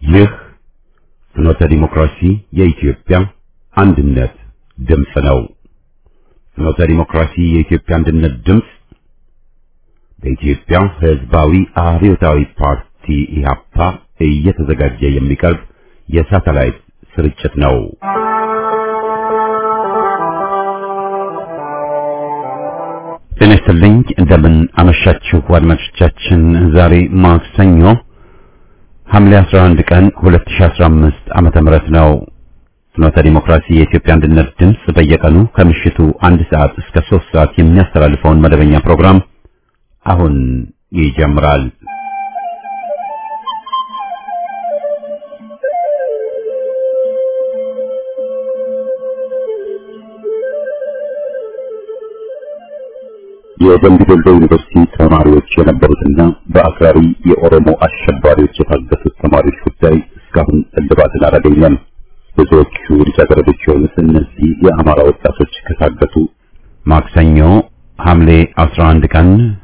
ይህ ፍኖተ ዲሞክራሲ የኢትዮጵያ አንድነት ድምፅ ነው። ፍኖተ ዲሞክራሲ የኢትዮጵያ አንድነት ድምፅ በኢትዮጵያ ሕዝባዊ አብዮታዊ ፓርቲ ኢህአፓ እየተዘጋጀ የሚቀርብ የሳተላይት ስርጭት ነው። ጤና ይስጥልኝ። እንደምን አመሻችሁ አድማጮቻችን። ዛሬ ማክሰኞ ሐምሌ 11 ቀን 2015 ዓመተ ምህረት ነው። ፍኖተ ዲሞክራሲ የኢትዮጵያ አንድነት ድምፅ በየቀኑ ከምሽቱ አንድ ሰዓት እስከ 3 ሰዓት የሚያስተላልፈውን መደበኛ ፕሮግራም አሁን ይጀምራል። የደምቢ ዶሎ ዩኒቨርሲቲ ተማሪዎች የነበሩትና በአክራሪ የኦሮሞ አሸባሪዎች የታገቱት ተማሪዎች ጉዳይ እስካሁን እልባትን አላገኘም። ብዙዎቹ ልጃገረዶች የሆኑት እነዚህ የአማራ ወጣቶች ከታገቱ ማክሰኞ ሐምሌ 11 ቀን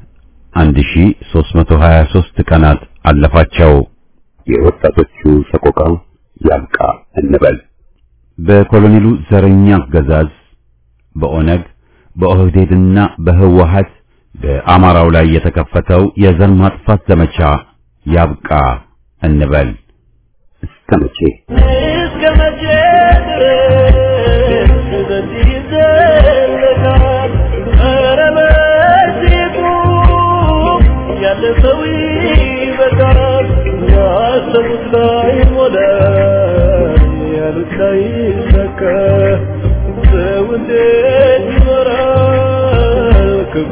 1323 ቀናት አለፋቸው። የወጣቶቹ ሰቆቃ ያብቃ እንበል። በኮሎኔሉ ዘረኛ አገዛዝ በኦነግ በኦህዴድና በህወሀት በአማራው ላይ የተከፈተው የዘር ማጥፋት ዘመቻ ያብቃ እንበል። እስከ መቼ እስከ መቼ ድረስ በዚህ ይዘለቃል? ኧረ በዚህ ቁም፣ ያለ ሰው ይበቃል። ያሰቡት ላይ ሞላ፣ ያሉት ላይ ሰካ። ሰው እንዴት ይኖራል ክፉ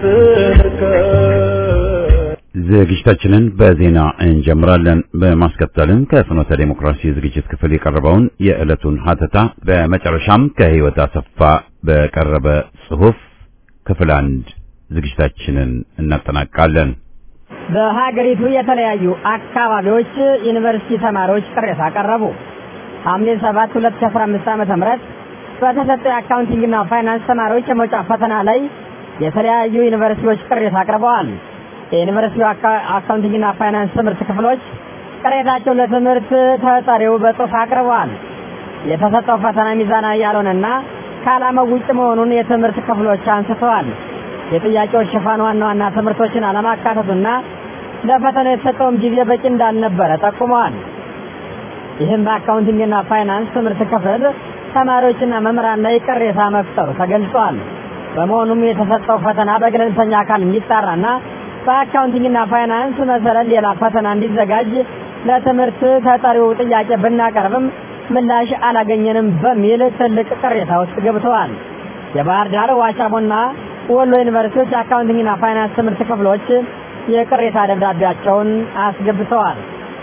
እየተነካ? ዝግጅታችንን በዜና እንጀምራለን። በማስከተልም ከፍኖተ ዴሞክራሲ ዝግጅት ክፍል የቀረበውን የዕለቱን ሀተታ በመጨረሻም ከህይወት አሰፋ በቀረበ ጽሑፍ ክፍል አንድ ዝግጅታችንን እናጠናቃለን። በሀገሪቱ የተለያዩ አካባቢዎች ዩኒቨርሲቲ ተማሪዎች ቅሬታ አቀረቡ። ሐምሌ 7 2015 ዓ.ም በተሰጠው የአካውንቲንግና ፋይናንስ ተማሪዎች የመውጫ ፈተና ላይ የተለያዩ ዩኒቨርሲቲዎች ቅሬታ አቅርበዋል። የዩኒቨርሲቲው አካ- አካውንቲንግና ፋይናንስ ትምህርት ክፍሎች ቅሬታቸውን ለትምህርት ተጠሪው በጽሑፍ አቅርበዋል። የተሰጠው ፈተና ሚዛናዊ ያልሆነና ከዓላማው ውጭ መሆኑን የትምህርት ክፍሎች አንስተዋል። የጥያቄዎች ሽፋን ዋና ዋና ትምህርቶችን አለማካተቱና ለፈተና የተሰጠውም ጊዜ በቂ እንዳልነበረ ጠቁመዋል። ይህም በአካውንቲንግና ፋይናንስ ትምህርት ክፍል ተማሪዎችና መምህራን ላይ ቅሬታ መፍጠሩ ተገልጿል። በመሆኑም የተሰጠው ፈተና በገለልተኛ አካል እንዲጣራና በአካውንቲንግና ፋይናንስ መሰረት ሌላ ፈተና እንዲዘጋጅ ለትምህርት ተጠሪው ጥያቄ ብናቀርብም ምላሽ አላገኘንም በሚል ትልቅ ቅሬታ ውስጥ ገብተዋል። የባህር ዳር ዋቻሞና ወሎ ዩኒቨርሲቲዎች አካውንቲንግና ፋይናንስ ትምህርት ክፍሎች የቅሬታ ደብዳቤያቸውን አስገብተዋል።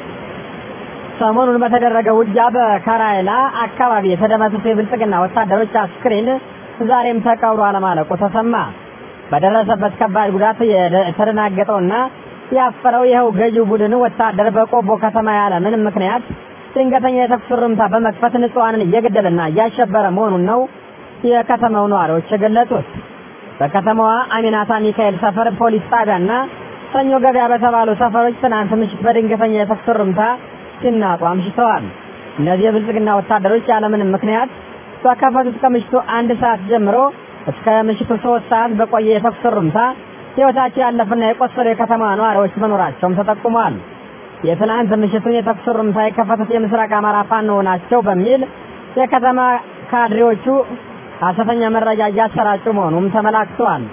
ሰሞኑን በተደረገ ውጊያ በከራይላ አካባቢ የተደመሰሱ የብልጽግና ወታደሮች አስክሬን ዛሬም ተቀብሮ አለማለቁ ተሰማ። በደረሰበት ከባድ ጉዳት የደ- የተደናገጠውና ያፈረው ይኸው ገዢው ቡድን ወታደር በቆቦ ከተማ ያለ ምንም ምክንያት ድንገተኛ የተኩስ ርምታ በመክፈት ንጹሐንን እየገደለና እያሸበረ መሆኑን ነው የከተማው ነዋሪዎች የገለጹት። በከተማዋ አሚናታ ሚካኤል ሰፈር ፖሊስ ጣቢያና ሰኞ ገበያ በተባሉ ሰፈሮች ትናንት ምሽት በድንገተኛ የተኩስ ርምታ ሲናጡ አምሽተዋል። እነዚህ የብልጽግና ወታደሮች ያለምንም ምክንያት በከፈቱት ከምሽቱ አንድ ሰዓት ጀምሮ እስከ ምሽቱ ሶስት ሰዓት በቆየ የተኩስ ርምታ ሕይወታቸው ያለፈና የቆሰሉ የከተማ ነዋሪዎች መኖራቸውም ተጠቁሟል። የትናንት ምሽቱን የተኩስ ርምታ የከፈቱት የምስራቅ አማራ ፋኖ ናቸው በሚል የከተማ ካድሬዎቹ ሐሰተኛ መረጃ እያሰራጩ መሆኑም ተመላክተዋል።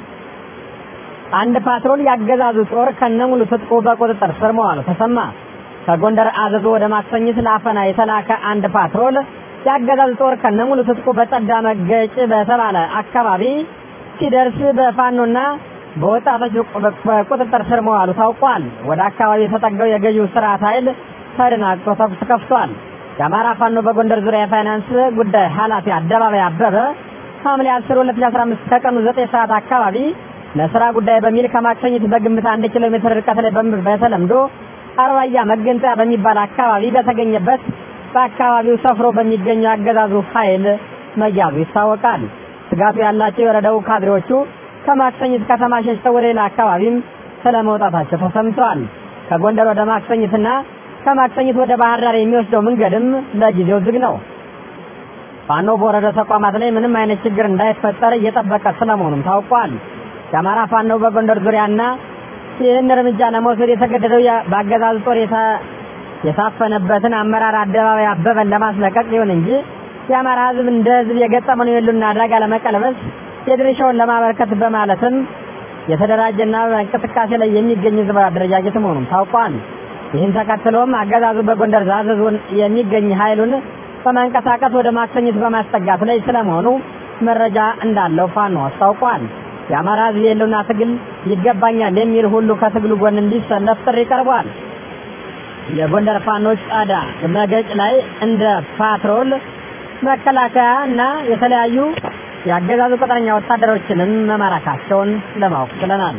አንድ ፓትሮል ያገዛዙ ጦር ከነሙሉ ትጥቁ በቁጥጥር ስር መዋሉ ተሰማ። ከጎንደር አዘዞ ወደ ማክሰኝት ለአፈና የተላከ አንድ ፓትሮል ያገዛዙ ጦር ከነሙሉ ትጥቁ በጸዳ መገጭ በተባለ አካባቢ ሲደርስ በፋኖና በወጣቶች በቁጥጥር ስር መዋሉ ታውቋል። ወደ አካባቢ የተጠጋው የገዢው ስርዓት ኃይል ተደናግጦ ተኩስ ከፍቷል። የአማራ ፋኖ በጎንደር ዙሪያ የፋይናንስ ጉዳይ ኃላፊ አደባባይ አበበ ሐምሌ 10 2015 ከቀኑ 9 ሰዓት አካባቢ ለስራ ጉዳይ በሚል ከማክሰኝት በግምት አንድ ኪሎ ሜትር ርቀት ላይ በም- በተለምዶ አርባያ መገንጠያ በሚባል አካባቢ በተገኘበት በአካባቢው ሰፍሮ በሚገኘው አገዛዙ ኃይል መያዙ ይታወቃል። ስጋቱ ያላቸው የወረዳው ካድሬዎቹ ከማክሰኝት ከተማ ሸሽተው ወደ ሌላ አካባቢም ስለመውጣታቸው ተሰምተዋል። ከጎንደር ወደ ማክሰኝትና ከማክሰኝት ወደ ባህር ዳር የሚወስደው መንገድም ለጊዜው ዝግ ነው። ፋኖ በወረዳ ተቋማት ላይ ምንም አይነት ችግር እንዳይፈጠር እየጠበቀ ስለመሆኑም ታውቋል። የአማራ ፋኖ በጎንደር ዙሪያና ይህን እርምጃ ለመውሰድ የተገደደው በአገዛዙ ጦር የታፈነበትን አመራር አደባባይ አበበን ለማስለቀቅ ይሁን እንጂ የአማራ ሕዝብ እንደ ሕዝብ የገጠመውን የህልውና አደጋ ለመቀልበስ የድርሻውን ለማበርከት በማለትም የተደራጀና በእንቅስቃሴ ላይ የሚገኝ ህዝባዊ አደረጃጀት መሆኑም ታውቋል። ይህን ተከትሎም አገዛዙ በጎንደር ዛዘዙን የሚገኝ ኃይሉን በማንቀሳቀስ ወደ ማክሰኝት በማስጠጋት ላይ ስለመሆኑ መረጃ እንዳለው ፋኖ አስታውቋል። የአማራ ህዝብ የህልውና ትግል ይገባኛል የሚል ሁሉ ከትግሉ ጎን እንዲሰለፍ ጥሪ ቀርቧል። የጎንደር ፋኖች ጻዳ መገጭ ላይ እንደ ፓትሮል መከላከያ እና የተለያዩ የአገዛዙ ቅጥረኛ ወታደሮችንም መማረካቸውን ለማወቅ ችለናል።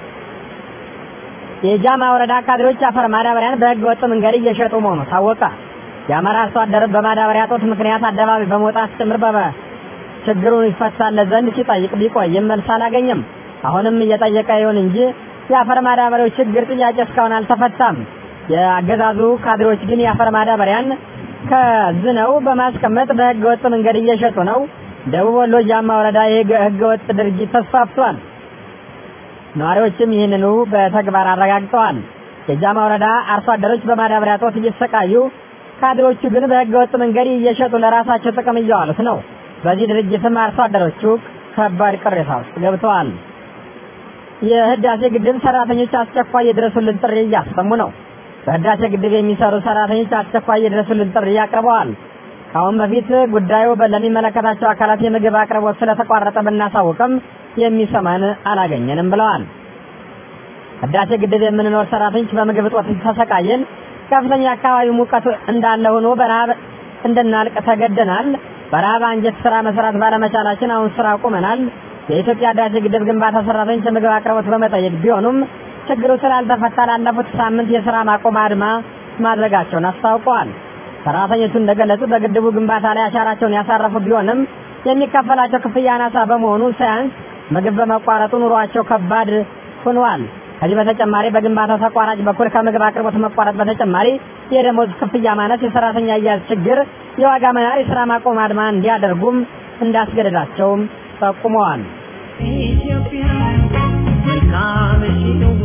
የጃማ ወረዳ ካድሬዎች አፈር ማዳበሪያን በህገ ወጥ መንገድ እየሸጡ መሆኑ ታወቀ። የአማራ አርሶ አደር በማዳበሪያ ጦት ምክንያት አደባባይ በመውጣት ጭምር በበ ችግሩን ይፈታለት ዘንድ ሲጠይቅ ቢቆይም መልስ አላገኘም። አሁንም እየጠየቀ ይሁን እንጂ የአፈር ማዳበሪያው ችግር ጥያቄ እስካሁን አልተፈታም። የአገዛዙ ካድሬዎች ግን የአፈር ማዳበሪያን ከዝነው በማስቀመጥ በህገ ወጥ መንገድ እየሸጡ ነው። ደቡብ ወሎ ጃማ ወረዳ የህገ ወጥ ድርጊት ተስፋፍቷል። ነዋሪዎችም ይህንኑ በተግባር አረጋግጠዋል። የጃማ ወረዳ አርሶ አደሮች በማዳበሪያ ጦት እየተሰቃዩ፣ ካድሮቹ ግን በህገ ወጥ መንገድ እየሸጡ ለራሳቸው ጥቅም እያዋሉት ነው። በዚህ ድርጅትም አርሶ አደሮቹ ከባድ ቅሬታ ውስጥ ገብተዋል። የህዳሴ ግድብ ሰራተኞች አስቸኳይ የድረሱልን ጥሪ እያሰሙ ነው። በህዳሴ ግድብ የሚሰሩ ሰራተኞች አስቸኳይ የድረሱልን ጥሪ አቅርበዋል። ከአሁን በፊት ጉዳዩ ለሚመለከታቸው አካላት የምግብ አቅርቦት ስለተቋረጠ ብናሳውቅም የሚሰማን አላገኘንም ብለዋል። ህዳሴ ግድብ የምንኖር ሰራተኞች በምግብ እጦት ተሰቃየን። ከፍተኛ አካባቢ ሙቀት እንዳለ ሆኖ በረሃብ እንድናልቅ ተገደናል። በረሃብ አንጀት ስራ መስራት ባለመቻላችን አሁን ስራ አቁመናል። የኢትዮጵያ ህዳሴ ግድብ ግንባታ ሰራተኞች የምግብ አቅርቦት በመጠየቅ ቢሆኑም ችግሩ ስላልተፈታ ላለፉት ሳምንት የስራ ማቆም አድማ ማድረጋቸውን አስታውቀዋል። ሰራተኞቹ እንደገለጹ በግድቡ ግንባታ ላይ አሻራቸውን ያሳረፉ ቢሆንም የሚከፈላቸው ክፍያ አናሳ በመሆኑ ሳያንስ ምግብ በመቋረጡ ኑሯቸው ከባድ ሆኗል። ከዚህ በተጨማሪ በግንባታው ተቋራጭ በኩል ከምግብ አቅርቦት መቋረጥ በተጨማሪ የደሞዝ ክፍያ ማነስ፣ የሰራተኛ አያያዝ ችግር፣ የዋጋ መናር የስራ ማቆም አድማ እንዲያደርጉም እንዳስገደዳቸውም ጠቁመዋል። ኢትዮጵያ መልካምሽ ነዋ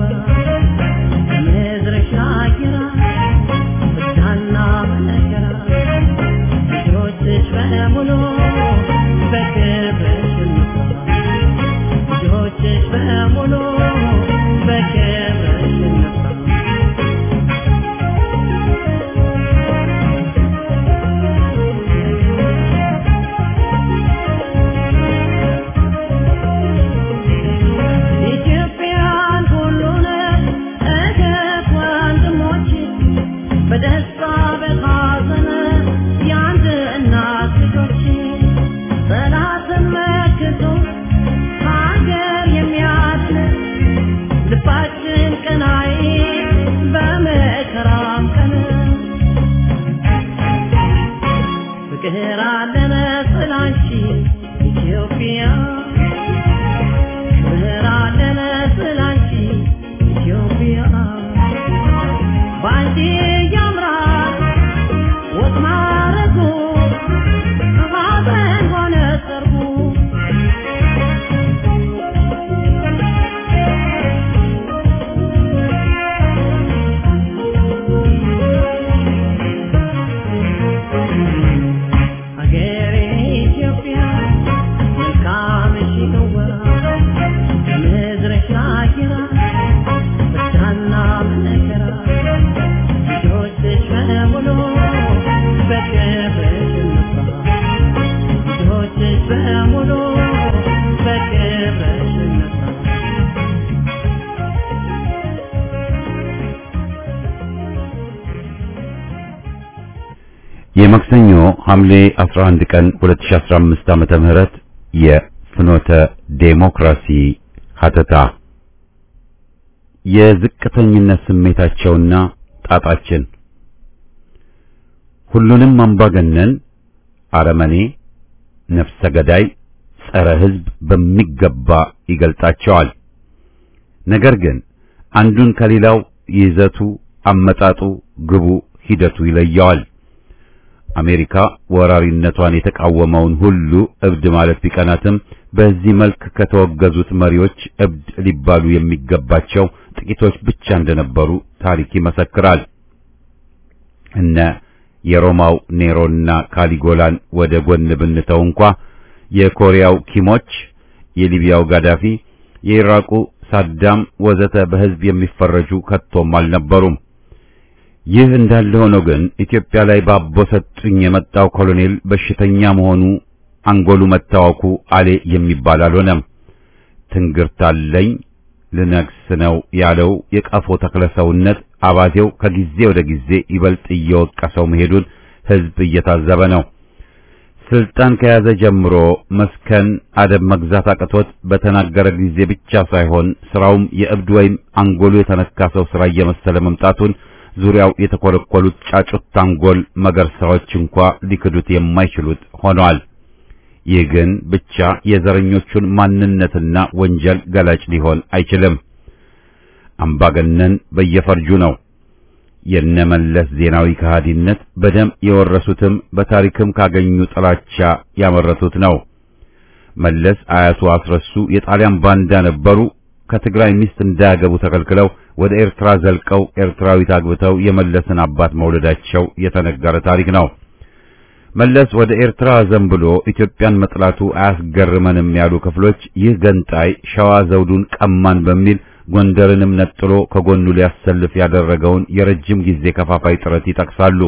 ምድርሽ አየራ ፍዳና መከራ ልጆችሽ በሙሉ በክብርሽ እንኩራ ልጆችሽ በሙሉ በክብርሽ እንኩራ ኢትዮጵያን ሁሉንም እህት ወንድሞች በደስታ በሐዘን የአንድ እናት ልጆች ጠላትን መክቶ ሀገር የሚያድን ልባችን ቀናይ በመከራም ቀን ፍቅር አለን ስላንቺ ኢትዮጵያ ፍቅር አለን ስላንቺ ኢትዮጵያ ባንቺ ያምራል ወግ ማረጉ ሐዘን ሆነ ሰርጉ ሀገሬ ኢትዮጵያ መልካምሽ ነዋ ምድርሽ አየራ ፍዳና መከራ ልጆችሽ በሙሉ በክብርሽ እንኩራ ልጆችሽ በሙሉ በክብርሽ እንኩራ የማክሰኞ ሐምሌ 11 ቀን 2015 ዓመተ ምህረት የፍኖተ ዴሞክራሲ ሀተታ የዝቅተኝነት ስሜታቸውና ጣጣችን ሁሉንም አምባገነን፣ አረመኔ፣ ነፍሰ ገዳይ፣ ጸረ ሕዝብ በሚገባ ይገልጣቸዋል። ነገር ግን አንዱን ከሌላው ይዘቱ፣ አመጣጡ፣ ግቡ፣ ሂደቱ ይለየዋል። አሜሪካ ወራሪነቷን የተቃወመውን ሁሉ እብድ ማለት ቢቀናትም በዚህ መልክ ከተወገዙት መሪዎች እብድ ሊባሉ የሚገባቸው ጥቂቶች ብቻ እንደነበሩ ታሪክ ይመሰክራል። እነ የሮማው ኔሮና ካሊጎላን ወደ ጎን ብንተው እንኳ የኮሪያው ኪሞች፣ የሊቢያው ጋዳፊ፣ የኢራቁ ሳዳም ወዘተ በሕዝብ የሚፈረጁ ከቶም አልነበሩም። ይህ እንዳለ ሆኖ ግን ኢትዮጵያ ላይ ባቦ ሰጡኝ የመጣው ኮሎኔል በሽተኛ መሆኑ አንጎሉ መታወኩ አሌ የሚባል አልሆነም። ትንግርት አለኝ ልነግስ ነው ያለው የቀፎ ተክለሰውነት አባቴው ከጊዜ ወደ ጊዜ ይበልጥ እየወቀሰው መሄዱን ሕዝብ እየታዘበ ነው። ስልጣን ከያዘ ጀምሮ መስከን አደብ መግዛት አቅቶት በተናገረ ጊዜ ብቻ ሳይሆን ስራውም የእብድ ወይም አንጎሉ የተነካ ሰው ስራ እየመሰለ መምጣቱን ዙሪያው የተኮለኮሉት ጫጩት አንጎል መገርሳዎች እንኳ ሊክዱት የማይችሉት ሆነዋል። ይህ ግን ብቻ የዘረኞቹን ማንነትና ወንጀል ገላጭ ሊሆን አይችልም። አምባገነን በየፈርጁ ነው። የነመለስ ዜናዊ ከሃዲነት በደም የወረሱትም በታሪክም ካገኙ ጥላቻ ያመረቱት ነው። መለስ አያቱ አስረሱ የጣሊያን ባንዳ ነበሩ። ከትግራይ ሚስት እንዳያገቡ ተከልክለው ወደ ኤርትራ ዘልቀው ኤርትራዊት አግብተው የመለስን አባት መውለዳቸው የተነገረ ታሪክ ነው። መለስ ወደ ኤርትራ ዘንብሎ ኢትዮጵያን መጥላቱ አያስገርመንም ያሉ ክፍሎች ይህ ገንጣይ ሸዋ ዘውዱን ቀማን በሚል ጎንደርንም ነጥሎ ከጎኑ ሊያሰልፍ ያደረገውን የረጅም ጊዜ ከፋፋይ ጥረት ይጠቅሳሉ።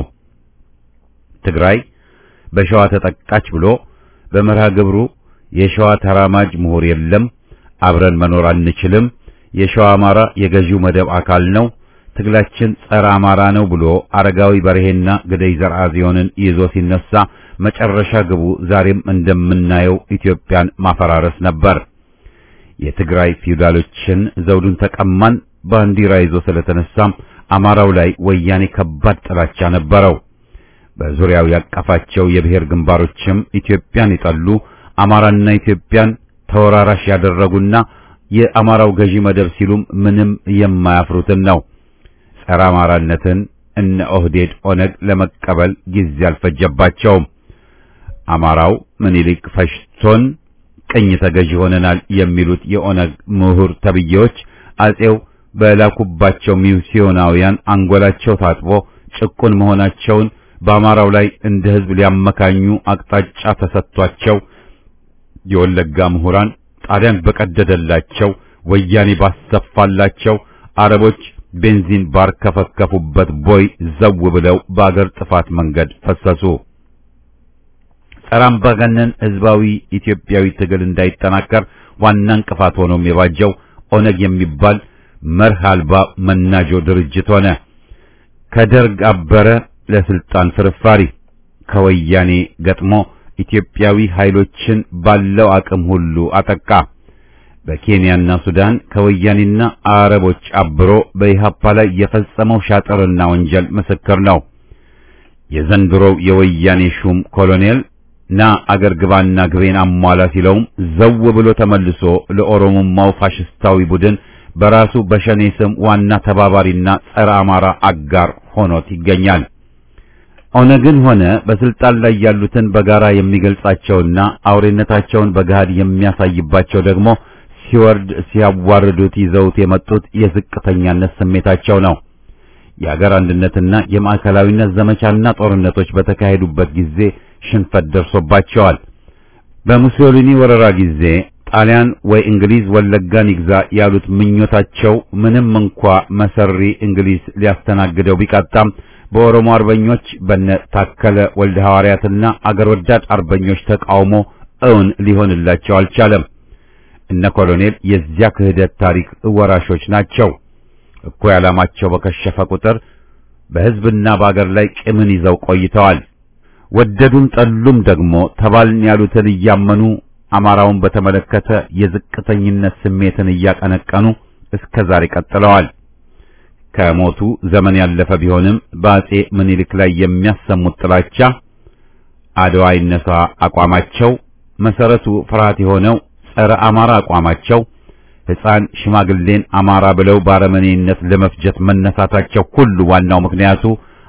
ትግራይ በሸዋ ተጠቃች ብሎ በመርሃ ግብሩ የሸዋ ተራማጅ ምሁር የለም፣ አብረን መኖር አንችልም፣ የሸዋ አማራ የገዢው መደብ አካል ነው፣ ትግላችን ጸረ አማራ ነው ብሎ አረጋዊ በርሄና ግደይ ዘርአጽዮንን ይዞ ሲነሳ መጨረሻ ግቡ ዛሬም እንደምናየው ኢትዮጵያን ማፈራረስ ነበር። የትግራይ ፊውዳሎችን ዘውዱን ተቀማን ባንዲራ ይዞ ስለተነሳም አማራው ላይ ወያኔ ከባድ ጥላቻ ነበረው። በዙሪያው ያቀፋቸው የብሔር ግንባሮችም ኢትዮጵያን የጠሉ አማራና ኢትዮጵያን ተወራራሽ ያደረጉና የአማራው ገዢ መደብ ሲሉም ምንም የማያፍሩትን ነው። ጸረ አማራነትን እነ ኦህዴድ ኦነግ ለመቀበል ጊዜ አልፈጀባቸውም። አማራው ምኒልክ ፈሽቶን ቅኝ ተገዢ ሆነናል የሚሉት የኦነግ ምሁር ተብዬዎች አጼው በላኩባቸው ሚስዮናውያን አንጎላቸው ታጥቦ ጭቁን መሆናቸውን በአማራው ላይ እንደ ሕዝብ ሊያመካኙ አቅጣጫ ተሰጥቷቸው የወለጋ ምሁራን ጣሊያን በቀደደላቸው ወያኔ ባሰፋላቸው አረቦች ቤንዚን ባርከፈከፉበት ቦይ ዘው ብለው በአገር ጥፋት መንገድ ፈሰሱ። ጸረ አምባገነን ሕዝባዊ ኢትዮጵያዊ ትግል እንዳይጠናከር ዋና እንቅፋት ሆኖም የባጀው ኦነግ የሚባል መርህ አልባ መናጆ ድርጅት ሆነ። ከደርግ አበረ ለስልጣን ፍርፋሪ ከወያኔ ገጥሞ ኢትዮጵያዊ ኃይሎችን ባለው አቅም ሁሉ አጠቃ። በኬንያና ሱዳን ከወያኔና አረቦች አብሮ በኢሃፓ ላይ የፈጸመው ሻጥርና ወንጀል ምስክር ነው። የዘንድሮው የወያኔ ሹም ኮሎኔል ና አገር ግባና ግቤን አሟላ ሲለውም ዘው ብሎ ተመልሶ ለኦሮሞማው ፋሽስታዊ ቡድን በራሱ በሸኔ ስም ዋና ተባባሪና ጸረ አማራ አጋር ሆኖት ይገኛል። ኦነግን ሆነ በስልጣን ላይ ያሉትን በጋራ የሚገልጻቸውና አውሬነታቸውን በገሃድ የሚያሳይባቸው ደግሞ ሲወርድ ሲያዋርዱት ይዘውት የመጡት የዝቅተኛነት ስሜታቸው ነው። የአገር አንድነትና የማዕከላዊነት ዘመቻና ጦርነቶች በተካሄዱበት ጊዜ ሽንፈት ደርሶባቸዋል። በሙሶሊኒ ወረራ ጊዜ ጣሊያን ወይ እንግሊዝ ወለጋን ይግዛ ያሉት ምኞታቸው ምንም እንኳ መሰሪ እንግሊዝ ሊያስተናግደው ቢቃጣም በኦሮሞ አርበኞች በነ ታከለ ወልደ ሐዋርያትና አገር ወዳድ አርበኞች ተቃውሞ እውን ሊሆንላቸው አልቻለም። እነ ኮሎኔል የዚያ ክህደት ታሪክ ወራሾች ናቸው። እኩይ ዓላማቸው በከሸፈ ቁጥር በሕዝብና በአገር ላይ ቂምን ይዘው ቆይተዋል። ወደዱም ጠሉም ደግሞ ተባልን ያሉትን እያመኑ አማራውን በተመለከተ የዝቅተኝነት ስሜትን እያቀነቀኑ እስከ ዛሬ ቀጥለዋል። ከሞቱ ዘመን ያለፈ ቢሆንም በአጼ ምኒልክ ላይ የሚያሰሙት ጥላቻ፣ አድዋ ይነሳ አቋማቸው፣ መሰረቱ ፍርሃት የሆነው ጸረ አማራ አቋማቸው፣ ሕፃን ሽማግሌን አማራ ብለው ባረመኔነት ለመፍጀት መነሳታቸው ሁሉ ዋናው ምክንያቱ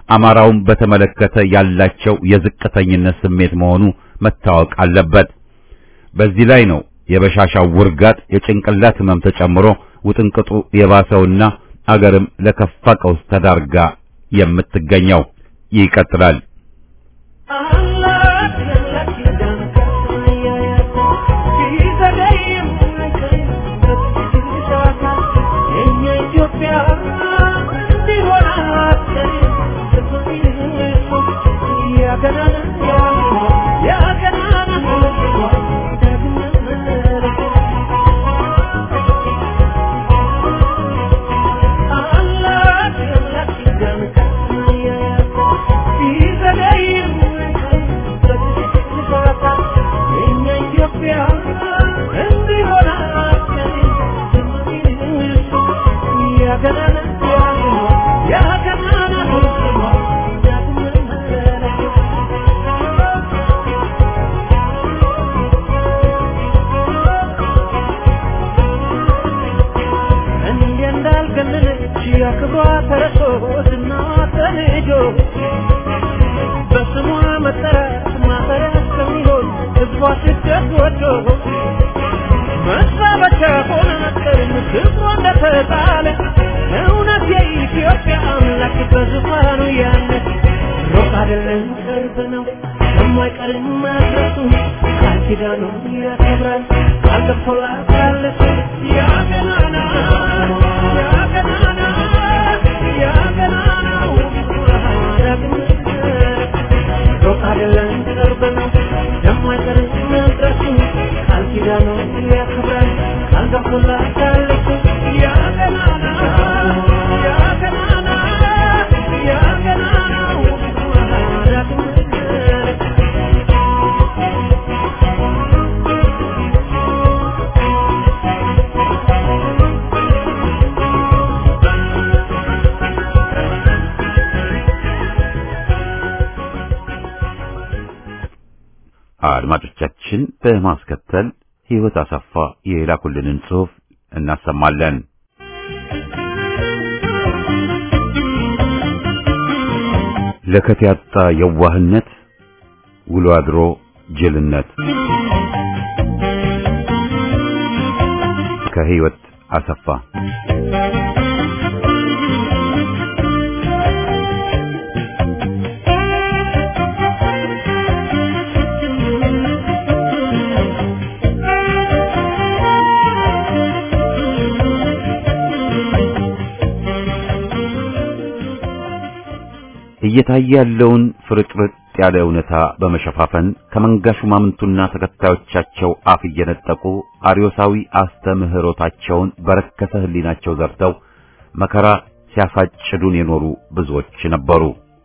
አማራውን በተመለከተ ያላቸው የዝቅተኝነት ስሜት መሆኑ መታወቅ አለበት። በዚህ ላይ ነው የበሻሻው ውርጋት የጭንቅላት ህመም ተጨምሮ ውጥንቅጡ የባሰውና አገርም ለከፋ ቀውስ ተዳርጋ የምትገኘው። ይቀጥላል። አድማጮቻችን በማስከተል ሕይወት አሰፋ የላኩልንን ጽሑፍ እናሰማለን። ለከት ያጣ የዋህነት ውሎ አድሮ ጅልነት ከሕይወት አሰፋ እየታየ ያለውን ፍርጥርጥ ያለ እውነታ በመሸፋፈን ከመንጋ ሹማምንቱና ተከታዮቻቸው አፍ እየነጠቁ አርዮሳዊ አስተምህሮታቸውን በረከሰ ሕሊናቸው ዘርተው መከራ ሲያሳጭዱን የኖሩ ብዙዎች ነበሩ።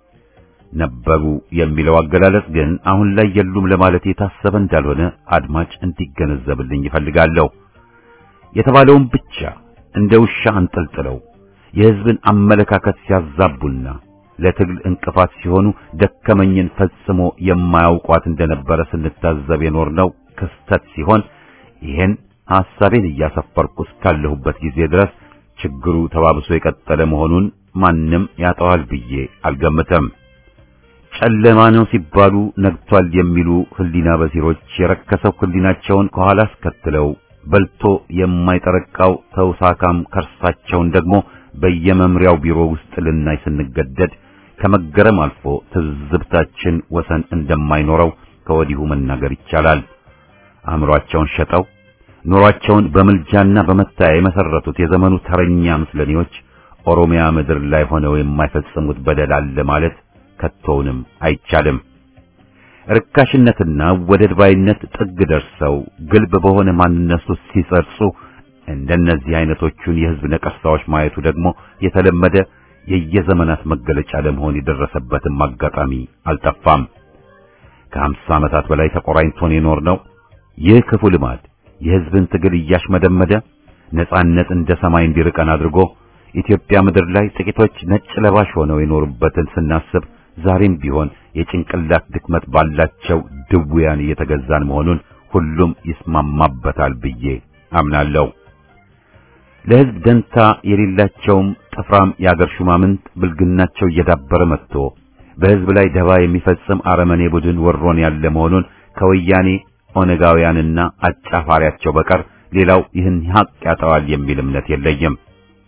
ነበሩ የሚለው አገላለጽ ግን አሁን ላይ የሉም ለማለት የታሰበ እንዳልሆነ አድማጭ እንዲገነዘብልኝ ይፈልጋለሁ። የተባለውን ብቻ እንደ ውሻ አንጠልጥለው የሕዝብን አመለካከት ሲያዛቡና ለትግል እንቅፋት ሲሆኑ ደከመኝን ፈጽሞ የማያውቋት እንደነበረ ስንታዘብ የኖርነው ክስተት ሲሆን ይሄን ሐሳቤን እያሰፈርኩ እስካለሁበት ጊዜ ድረስ ችግሩ ተባብሶ የቀጠለ መሆኑን ማንም ያጠዋል ብዬ አልገምተም። ጨለማ ነው ሲባሉ ነግቷል የሚሉ ህሊና በሲሮች የረከሰው ህሊናቸውን ከኋላ አስከትለው በልቶ የማይጠረቃው ተውሳካም ከርሳቸውን ደግሞ በየመምሪያው ቢሮ ውስጥ ልናይ ስንገደድ ከመገረም አልፎ ትዝብታችን ወሰን እንደማይኖረው ከወዲሁ መናገር ይቻላል። አእምሮአቸውን ሸጠው ኑሯቸውን በምልጃና በመታያ የመሰረቱት የዘመኑ ተረኛ ምስለኔዎች ኦሮሚያ ምድር ላይ ሆነው የማይፈጽሙት በደል አለ ማለት ከቶውንም አይቻልም። ርካሽነትና ወደድ ባይነት ጥግ ደርሰው ግልብ በሆነ ማንነት ውስጥ ሲጸርጹ እንደነዚህ አይነቶቹን የህዝብ ነቀርሳዎች ማየቱ ደግሞ የተለመደ የየዘመናት መገለጫ ለመሆን የደረሰበትም አጋጣሚ አልጠፋም። ከሀምሳ ዓመታት በላይ ተቆራኝቶን የኖርነው ይህ ክፉ ልማድ የህዝብን ትግል እያሽመደመደ ነጻነት እንደ ሰማይ እንዲርቀን አድርጎ ኢትዮጵያ ምድር ላይ ጥቂቶች ነጭ ለባሽ ሆነው የኖሩበትን ስናስብ ዛሬም ቢሆን የጭንቅላት ድክመት ባላቸው ድውያን እየተገዛን መሆኑን ሁሉም ይስማማበታል ብዬ አምናለሁ። ለህዝብ ደንታ የሌላቸውም ጥፍራም የአገር ሹማምንት ብልግናቸው እየዳበረ መጥቶ በሕዝብ ላይ ደባ የሚፈጽም አረመኔ ቡድን ወሮን ያለ መሆኑን ከወያኔ ኦነጋውያንና አጫፋሪያቸው በቀር ሌላው ይህን ሀቅ ያጠዋል የሚል እምነት የለኝም።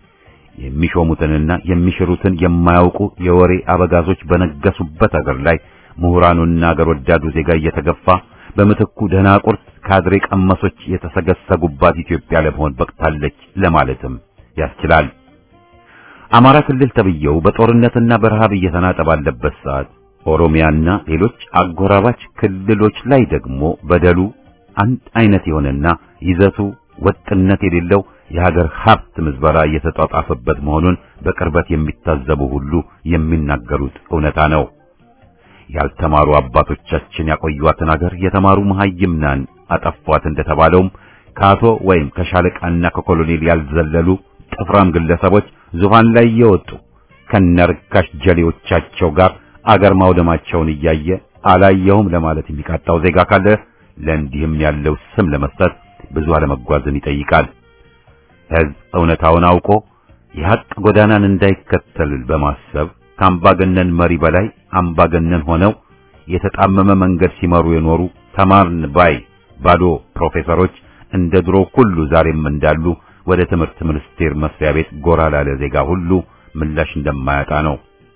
የሚሾሙትንና የሚሽሩትን የማያውቁ የወሬ አበጋዞች በነገሱበት አገር ላይ ምሁራኑና አገር ወዳዱ ዜጋ እየተገፋ በምትኩ ደናቁርት ካድሬ ቀመሶች የተሰገሰጉባት ኢትዮጵያ ለመሆን በቅታለች ለማለትም ያስችላል። አማራ ክልል ተብየው በጦርነትና በረሃብ እየተናጠ ባለበት ሰዓት ኦሮሚያና ሌሎች አጎራባች ክልሎች ላይ ደግሞ በደሉ አንድ አይነት የሆነና ይዘቱ ወጥነት የሌለው የሀገር ሀብት ምዝበራ እየተጧጧፈበት መሆኑን በቅርበት የሚታዘቡ ሁሉ የሚናገሩት እውነታ ነው። ያልተማሩ አባቶቻችን ያቆዩዋትን ሀገር የተማሩ መሐይምናን አጠፏት እንደተባለውም ከአቶ ወይም ከሻለቃና ከኮሎኔል ያልዘለሉ ጥፍራም ግለሰቦች ዙፋን ላይ እየወጡ ከነርካሽ ጀሌዎቻቸው ጋር አገር ማውደማቸውን እያየ አላየሁም ለማለት የሚቃጣው ዜጋ ካለ ለእንዲህም ያለው ስም ለመስጠት ብዙ አለመጓዝን ይጠይቃል። ሕዝብ እውነታውን አውቆ የሐቅ ጎዳናን እንዳይከተል በማሰብ ከአምባገነን መሪ በላይ አምባገነን ሆነው የተጣመመ መንገድ ሲመሩ የኖሩ ተማርን ባይ ባዶ ፕሮፌሰሮች እንደ ድሮ ሁሉ ዛሬም እንዳሉ ወደ ትምህርት ሚኒስቴር መስሪያ ቤት ጎራ ላለ ዜጋ ሁሉ ምላሽ እንደማያጣ ነው።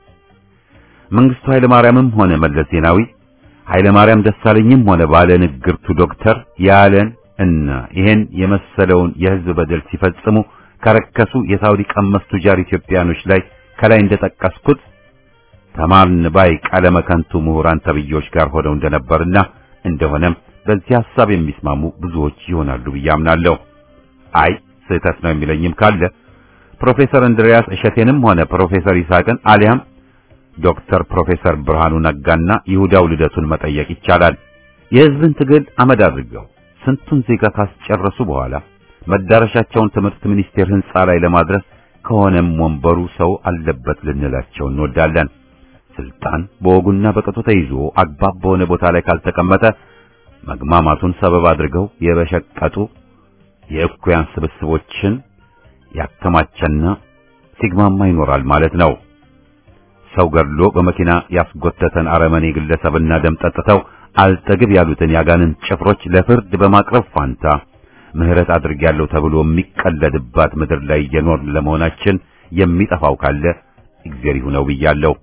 መንግስቱ ኃይለ ማርያምም ሆነ መለስ ዜናዊ ኃይለ ማርያም ደሳለኝም ሆነ ባለ ንግርቱ ዶክተር ያለን እና ይሄን የመሰለውን የህዝብ በደል ሲፈጽሙ ከረከሱ የሳውዲ ቀመስ ቱጃር ኢትዮጵያኖች ላይ ከላይ እንደጠቀስኩት ተማርን ባይ ቀለመ ከንቱ ምሁራን ተብዮች ጋር ሆነው እንደነበርና እንደሆነም በዚህ ሐሳብ የሚስማሙ ብዙዎች ይሆናሉ ብዬ አምናለሁ። አይ ስህተት ነው የሚለኝም ካለ ፕሮፌሰር እንድሪያስ እሸቴንም ሆነ ፕሮፌሰር ይስሐቅን አሊያም ዶክተር ፕሮፌሰር ብርሃኑ ነጋና ይሁዳው ልደቱን መጠየቅ ይቻላል። የህዝብን ትግል አመድ አድርገው ስንቱን ዜጋ ካስጨረሱ በኋላ መዳረሻቸውን ትምህርት ሚኒስቴር ህንጻ ላይ ለማድረስ ከሆነም ወንበሩ ሰው አለበት ልንላቸው እንወዳለን። ስልጣን በወጉና በቅጡ ተይዞ አግባብ በሆነ ቦታ ላይ ካልተቀመጠ መግማማቱን ሰበብ አድርገው የበሸቀጡ የእኩያን ስብስቦችን ያከማቸና ሲግማማ ይኖራል ማለት ነው። ሰው ገድሎ በመኪና ያስጎተተን አረመኔ ግለሰብና ደም ጠጥተው አልጠግብ ያሉትን ያጋንን ጭፍሮች ለፍርድ በማቅረብ ፋንታ ምህረት አድርጌያለሁ ተብሎ የሚቀለድባት ምድር ላይ እየኖርን ለመሆናችን የሚጠፋው ካለ እግዚአብሔር ይሁነው ብያለሁ።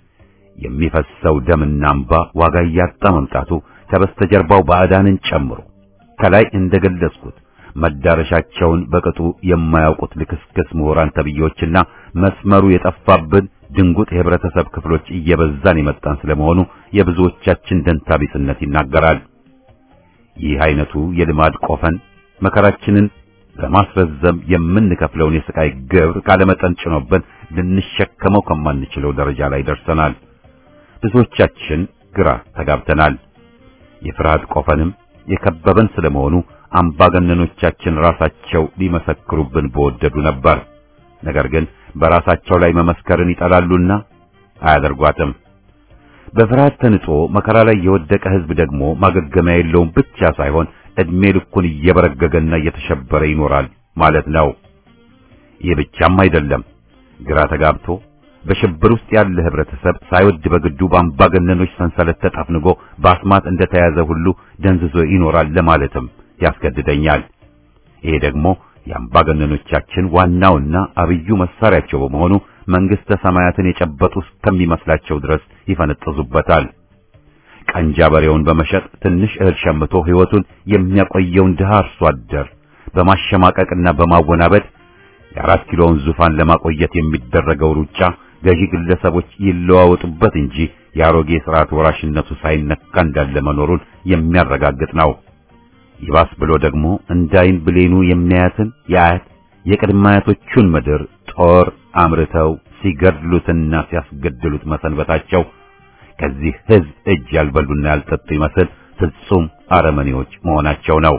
የሚፈሰው ደምና እንባ ዋጋ እያጣ መምጣቱ ከበስተጀርባው ባዕዳንን ጨምሮ ከላይ እንደገለጽኩት መዳረሻቸውን በቅጡ የማያውቁት ልክስክስ ምሁራን ተብዮችና መስመሩ የጠፋብን ድንጉጥ የህብረተሰብ ክፍሎች እየበዛን የመጣን ስለመሆኑ የብዙዎቻችን ደንታቢስነት ይናገራል። ይህ አይነቱ የልማድ ቆፈን መከራችንን በማስረዘም የምንከፍለውን የስቃይ ግብር ካለመጠን ጭኖብን ልንሸከመው ከማንችለው ደረጃ ላይ ደርሰናል። ብዙዎቻችን ግራ ተጋብተናል። የፍርሃት ቆፈንም የከበበን ስለመሆኑ አምባገነኖቻችን ራሳቸው ሊመሰክሩብን በወደዱ ነበር። ነገር ግን በራሳቸው ላይ መመስከርን ይጠላሉና አያደርጓትም። በፍርሃት ተንጦ መከራ ላይ የወደቀ ህዝብ ደግሞ ማገገሚያ የለውም ብቻ ሳይሆን እድሜ ልኩን እየበረገገና እየተሸበረ ይኖራል ማለት ነው። ይህ ብቻም አይደለም። ግራ ተጋብቶ በሽብር ውስጥ ያለ ህብረተሰብ ሳይወድ በግዱ በአምባገነኖች ሰንሰለት ተጠፍንጎ በአስማት እንደተያዘ ሁሉ ደንዝዞ ይኖራል ለማለትም ያስገድደኛል። ይሄ ደግሞ የአምባገነኖቻችን ዋናውና አብዩ መሳሪያቸው በመሆኑ መንግስተ ሰማያትን የጨበጡ እስከሚመስላቸው ድረስ ይፈነጥዙበታል። ቀንጃ በሬውን በመሸጥ ትንሽ እህል ሸምቶ ህይወቱን የሚያቆየውን ድሃ አርሶ አደር በማሸማቀቅና በማወናበድ የአራት ኪሎውን ዙፋን ለማቆየት የሚደረገው ሩጫ ገዢ ግለሰቦች ይለዋወጡበት እንጂ የአሮጌ ስርዓት ወራሽነቱ ሳይነካ እንዳለ መኖሩን የሚያረጋግጥ ነው። ይባስ ብሎ ደግሞ እንዳይን ብሌኑ የሚያያትን የአያት የቅድመ አያቶቹን ምድር ጦር አምርተው ሲገድሉትና ሲያስገድሉት መሰንበታቸው ከዚህ ህዝብ እጅ ያልበሉና ያልጠጡ ይመስል ፍጹም አረመኔዎች መሆናቸው ነው።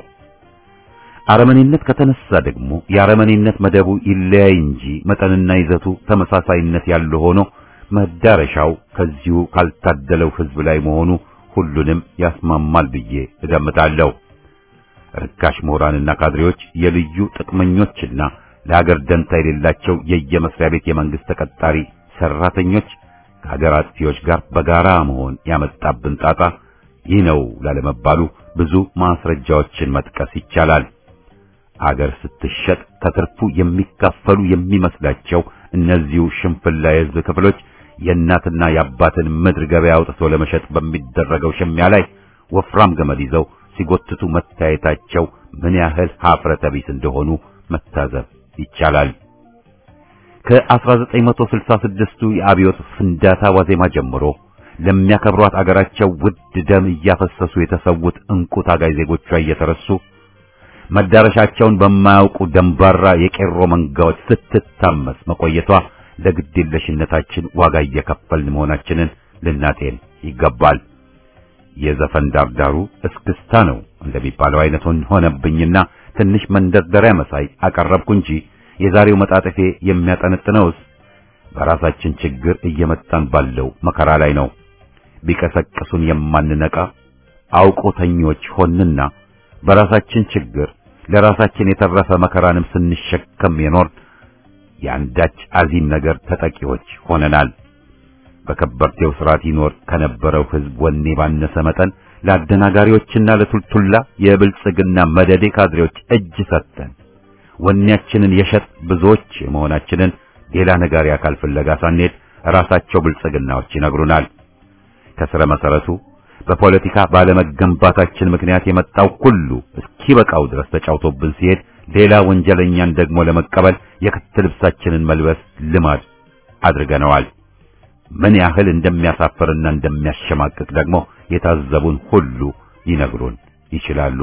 አረመኔነት ከተነሳ ደግሞ የአረመኔነት መደቡ ይለያይ እንጂ መጠንና ይዘቱ ተመሳሳይነት ያለው ሆኖ መዳረሻው ከዚሁ ካልታደለው ህዝብ ላይ መሆኑ ሁሉንም ያስማማል ብዬ እገምታለሁ። ርካሽ ምሁራንና ካድሬዎች የልዩ ጥቅመኞችና ለሀገር ደንታ የሌላቸው የየመስሪያ ቤት የመንግስት ተቀጣሪ ሰራተኞች ከሀገር አጥፊዎች ጋር በጋራ መሆን ያመጣብን ጣጣ ይህ ነው ላለመባሉ ብዙ ማስረጃዎችን መጥቀስ ይቻላል። አገር ስትሸጥ ከትርፉ የሚካፈሉ የሚመስላቸው እነዚሁ ሽንፍላ የህዝብ ክፍሎች የእናትና የአባትን ምድር ገበያ አውጥቶ ለመሸጥ በሚደረገው ሽሚያ ላይ ወፍራም ገመድ ይዘው ሲጎትቱ መታየታቸው ምን ያህል ሀፍረተ ቢስ እንደሆኑ መታዘብ ይቻላል። ከ1966ቱ የአብዮት ፍንዳታ ዋዜማ ጀምሮ ለሚያከብሯት አገራቸው ውድ ደም እያፈሰሱ የተሰዉት እንቁ ታጋይ ዜጎቿ እየተረሱ መዳረሻቸውን በማያውቁ ደንባራ የቄሮ መንጋዎች ስትታመስ መቆየቷ ለግዴለሽነታችን ዋጋ እየከፈልን መሆናችንን ልናጤን ይገባል። የዘፈን ዳርዳሩ እስክስታ ነው እንደሚባለው አይነቱን ሆነብኝና ትንሽ መንደርደሪያ መሳይ አቀረብኩ እንጂ የዛሬው መጣጥፌ የሚያጠነጥነውስ በራሳችን ችግር እየመጣን ባለው መከራ ላይ ነው። ቢቀሰቅሱን የማንነቃ አውቆተኞች ሆንና በራሳችን ችግር ለራሳችን የተረፈ መከራንም ስንሸከም የኖር የአንዳች አዚም ነገር ተጠቂዎች ሆነናል። በከበርቴው ስርዓት ይኖር ከነበረው ሕዝብ ወኔ ባነሰ መጠን ለአደናጋሪዎችና ለቱልቱላ የብልጽግና መደዴ ካድሬዎች እጅ ሰጥተን ወኔያችንን የሸጥ ብዙዎች መሆናችንን ሌላ ነጋሪ አካል ፍለጋ ሳንሄድ ራሳቸው ብልጽግናዎች ይነግሩናል። ከስረ መሰረቱ በፖለቲካ ባለመገንባታችን ምክንያት የመጣው ሁሉ እስኪበቃው ድረስ ተጫውቶብን ሲሄድ ሌላ ወንጀለኛን ደግሞ ለመቀበል የክት ልብሳችንን መልበስ ልማድ አድርገነዋል። ምን ያህል እንደሚያሳፍርና እንደሚያሸማቅቅ ደግሞ የታዘቡን ሁሉ ሊነግሩን ይችላሉ።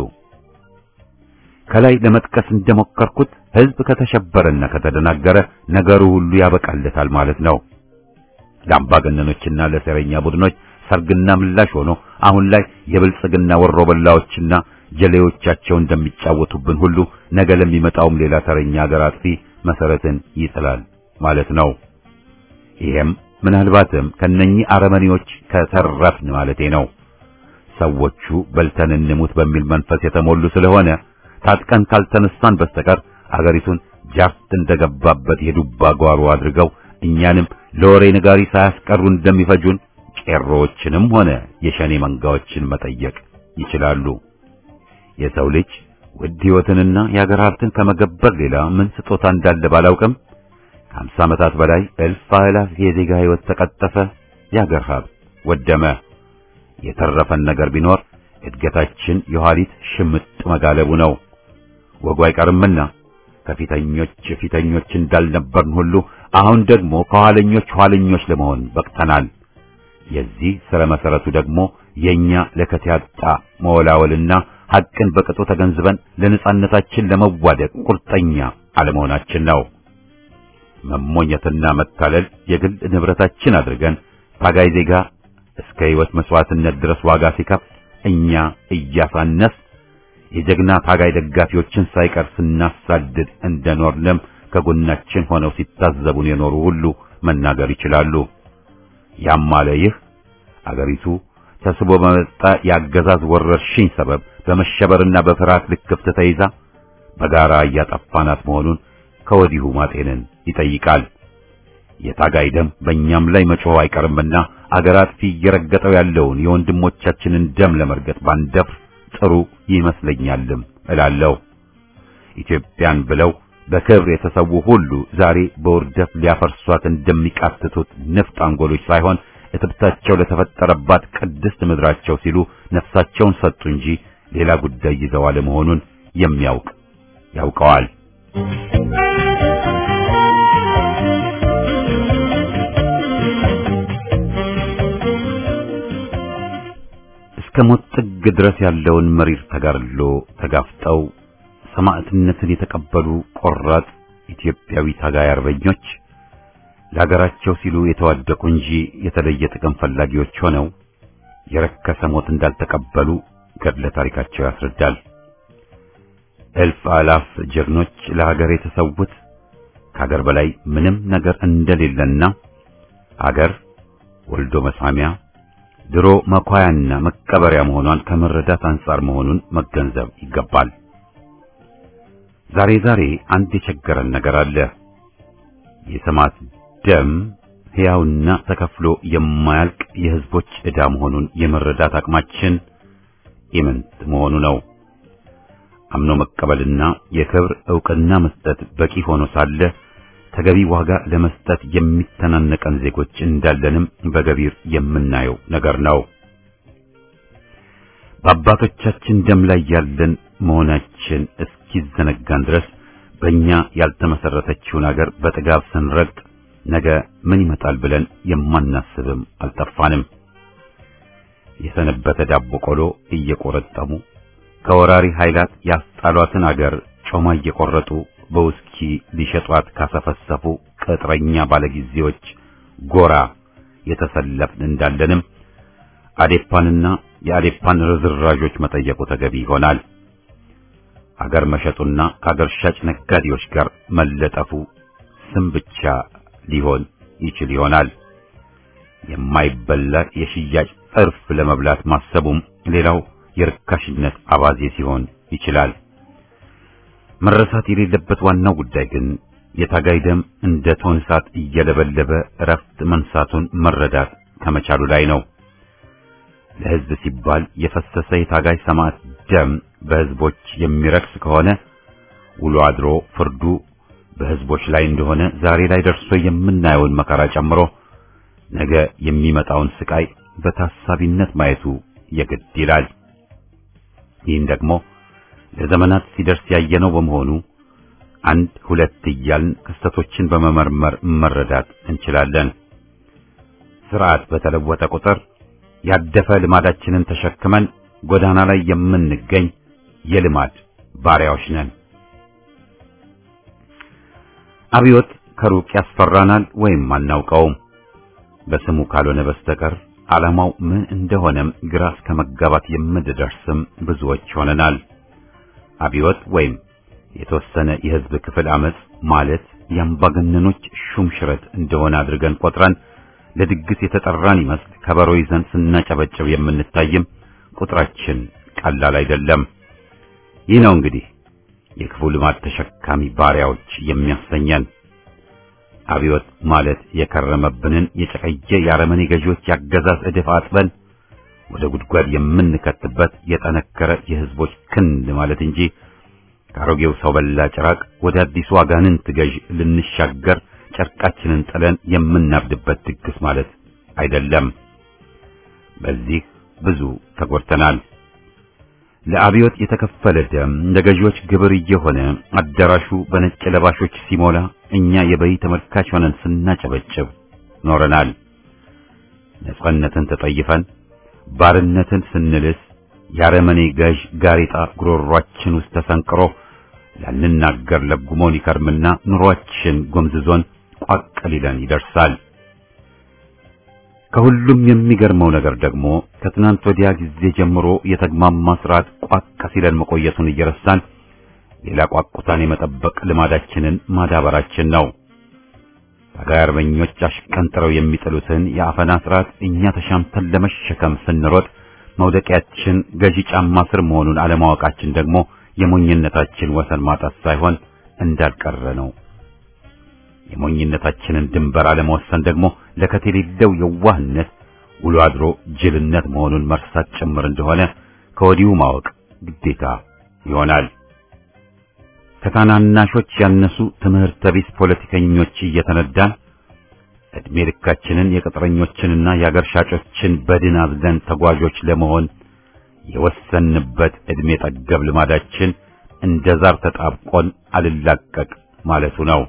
ከላይ ለመጥቀስ እንደሞከርኩት ሕዝብ ከተሸበረና ከተደናገረ ነገሩ ሁሉ ያበቃለታል ማለት ነው። ለአምባገነኖችና ለሴረኛ ቡድኖች ሰርግና ምላሽ ሆኖ አሁን ላይ የብልጽግና ወሮበላዎችና ጀሌዎቻቸው እንደሚጫወቱብን ሁሉ ነገ ለሚመጣውም ሌላ ተረኛ ሀገር አጥፊ መሰረትን ይጥላል ማለት ነው። ይሄም ምናልባትም ከነኚህ አረመኔዎች ከተረፍን ማለቴ ነው። ሰዎቹ በልተን እንሙት በሚል መንፈስ የተሞሉ ስለሆነ ታጥቀን ካልተነሳን በስተቀር አገሪቱን ጃፍት እንደገባበት የዱባ ጓሮ አድርገው እኛንም ለወሬ ነጋሪ ሳያስቀሩ እንደሚፈጁን ቄሮዎችንም ሆነ የሸኔ መንጋዎችን መጠየቅ ይችላሉ። የሰው ልጅ ውድ ሕይወትንና የአገር ሀብትን ከመገበር ሌላ ምን ስጦታ እንዳለ ባላውቅም ከሀምሳ ዓመታት በላይ እልፍ አእላፍ የዜጋ ሕይወት ተቀጠፈ፣ የአገር ሀብት ወደመ። የተረፈን ነገር ቢኖር እድገታችን የኋሊት ሽምጥ መጋለቡ ነው። ወጉ አይቀርምና ከፊተኞች ፊተኞች እንዳልነበርን ሁሉ አሁን ደግሞ ከኋለኞች ኋለኞች ለመሆን በቅተናል። የዚህ ስረ መሰረቱ ደግሞ የኛ ለከት ያጣ መወላወልና ሐቅን በቅጡ ተገንዝበን ለነጻነታችን ለመዋደቅ ቁርጠኛ አለመሆናችን ነው። መሞኘትና መታለል የግል ንብረታችን አድርገን ታጋይ ዜጋ እስከ ሕይወት መስዋዕትነት ድረስ ዋጋ ሲከፍል እኛ እያሳነስ የጀግና ታጋይ ደጋፊዎችን ሳይቀር ስናሳድድ እንደኖርንም ከጎናችን ሆነው ሲታዘቡን የኖሩ ሁሉ መናገር ይችላሉ። ያም አለ ይህ አገሪቱ ተስቦ በመጣ የአገዛዝ ወረርሽኝ ሰበብ በመሸበርና በፍርሃት ልክፍት ተይዛ በጋራ እያጠፋናት መሆኑን ከወዲሁ ማጤንን ይጠይቃል። የታጋይ ደም በእኛም ላይ መጮህ አይቀርምና አገር አጥፊ እየረገጠው ያለውን የወንድሞቻችንን ደም ለመርገጥ ባንደፍር ጥሩ ይመስለኛልም እላለሁ። ኢትዮጵያን ብለው በክብር የተሰዉ ሁሉ ዛሬ በውርደት ሊያፈርሷት እንደሚቃትቱት ንፍጥ አንጎሎች ሳይሆን እትብታቸው ለተፈጠረባት ቅድስት ምድራቸው ሲሉ ነፍሳቸውን ሰጡ እንጂ ሌላ ጉዳይ ይዘው አለመሆኑን የሚያውቅ ያውቀዋል። እስከ ሞት ጥግ ድረስ ያለውን መሪር ተጋድሎ ተጋፍጠው ሰማዕትነትን የተቀበሉ ቆራጥ ኢትዮጵያዊ ታጋይ አርበኞች ለሀገራቸው ሲሉ የተዋደቁ እንጂ የተለየ ጥቅም ፈላጊዎች ሆነው የረከሰ ሞት እንዳልተቀበሉ ገድለ ታሪካቸው ያስረዳል። እልፍ አላፍ ጀግኖች ለሀገር የተሰዉት ከሀገር በላይ ምንም ነገር እንደሌለና ሀገር ወልዶ መሳሚያ ድሮ መኳያና መቀበሪያ መሆኗን ከመረዳት አንጻር መሆኑን መገንዘብ ይገባል። ዛሬ ዛሬ አንድ የቸገረን ነገር አለ። የሰማዕት ደም ሕያውና ተከፍሎ የማያልቅ የሕዝቦች ዕዳ መሆኑን የመረዳት አቅማችን ኢምንት መሆኑ ነው። አምኖ መቀበልና የክብር ዕውቅና መስጠት በቂ ሆኖ ሳለ ተገቢ ዋጋ ለመስጠት የሚተናነቀን ዜጎች እንዳለንም በገቢር የምናየው ነገር ነው። በአባቶቻችን ደም ላይ ያለን መሆናችን እስኪዘነጋን ድረስ በእኛ ያልተመሰረተችውን አገር በጥጋብ ስንረግጥ ነገ ምን ይመጣል ብለን የማናስብም አልጠፋንም። የሰነበተ ዳቦ ቆሎ እየቆረጠሙ ከወራሪ ኃይላት ያስጣሏትን አገር ጮማ እየቆረጡ በውስኪ ሊሸጧት ካሰፈሰፉ ቅጥረኛ ባለጊዜዎች ጎራ የተሰለፍን እንዳለንም አዴፓንና የአዴፓን ርዝራዦች መጠየቁ ተገቢ ይሆናል። አገር መሸጡና ከአገር ሻጭ ነጋዴዎች ጋር መለጠፉ ስም ብቻ ሊሆን ይችል ይሆናል። የማይበላ የሽያጭ ጥርፍ ለመብላት ማሰቡም ሌላው የርካሽነት አባዜ ሲሆን ይችላል። መረሳት የሌለበት ዋናው ጉዳይ ግን የታጋይ ደም እንደ ቶን እሳት እየለበለበ እረፍት መንሳቱን መረዳት ከመቻሉ ላይ ነው። ለሕዝብ ሲባል የፈሰሰ የታጋይ ሰማዕት ደም በሕዝቦች የሚረክስ ከሆነ ውሎ አድሮ ፍርዱ በሕዝቦች ላይ እንደሆነ ዛሬ ላይ ደርሶ የምናየውን መከራ ጨምሮ ነገ የሚመጣውን ስቃይ በታሳቢነት ማየቱ የግድ ይላል። ይህን ደግሞ ለዘመናት ሲደርስ ያየነው በመሆኑ አንድ ሁለት እያልን ክስተቶችን በመመርመር መረዳት እንችላለን። ስርዓት በተለወጠ ቁጥር ያደፈ ልማዳችንን ተሸክመን ጎዳና ላይ የምንገኝ የልማድ ባሪያዎች ነን። አብዮት ከሩቅ ያስፈራናል ወይም አናውቀውም። በስሙ ካልሆነ በስተቀር ዓላማው ምን እንደሆነም ግራ እስከ መጋባት የምንደርስም ብዙዎች ሆነናል። አብዮት ወይም የተወሰነ የሕዝብ ክፍል አመጽ ማለት የአምባገነኖች ሹም ሽረት እንደሆነ አድርገን ቆጥረን ለድግስ የተጠራን ይመስል ከበሮ ይዘን ስናጨበጭብ የምንታይም ቁጥራችን ቀላል አይደለም። ይህ ነው እንግዲህ የክፉ ልማድ ተሸካሚ ባሪያዎች የሚያሰኘን። አብዮት ማለት የከረመብንን የጨቀየ የአረመኔ ገዢዎች ያገዛዝ እድፍ አጥበን ወደ ጉድጓድ የምንከትበት የጠነከረ የሕዝቦች ክንድ ማለት እንጂ ከአሮጌው ሰው በላ ጭራቅ ወደ አዲሱ አጋንንት ገዥ ልንሻገር ጨርቃችንን ጥለን የምናብድበት ድግስ ማለት አይደለም። በዚህ ብዙ ተጎድተናል። ለአብዮት የተከፈለ ደም ለገዢዎች ግብር እየሆነ አዳራሹ በነጭ ለባሾች ሲሞላ እኛ የበይ ተመልካች ሆነን ስናጨበጭብ ኖረናል። ነጻነትን ተጠይፈን ባርነትን ስንልስ የአረመኔ ገዥ ጋሬጣ ጉሮሯችን ውስጥ ተሰንቅሮ ላንናገር ለጉሞን ይከርምና ኑሯችን ጎምዝዞን ቋቅ ሊለን ይደርሳል። ከሁሉም የሚገርመው ነገር ደግሞ ከትናንት ወዲያ ጊዜ ጀምሮ የተግማማ ስርዓት ቋቅ ሲለን መቆየቱን እየረሳን ሌላ ቋቁታን የመጠበቅ ልማዳችንን ማዳበራችን ነው። ታጋይ አርበኞች አሽቀንጥረው የሚጥሉትን የአፈና ስርዓት እኛ ተሻምተን ለመሸከም ስንሮጥ መውደቂያችን ገዢ ጫማ ስር መሆኑን አለማወቃችን ደግሞ የሞኝነታችን ወሰን ማጣት ሳይሆን እንዳልቀረ ነው። የሞኝነታችንን ድንበር አለመወሰን ደግሞ ለከት የሌለው የዋህነት ውሎ አድሮ ጅልነት መሆኑን መርሳት ጭምር እንደሆነ ከወዲሁ ማወቅ ግዴታ ይሆናል። ከታናናሾች ያነሱ ትምህርተ ቢስ ፖለቲከኞች እየተነዳን ዕድሜ ልካችንን የቅጥረኞችንና የአገር ሻጮችን በድን አዝለን ተጓዦች ለመሆን የወሰንበት ዕድሜ ጠገብ ልማዳችን እንደ ዛር ተጣብቆን አልላቀቅ ማለቱ ነው።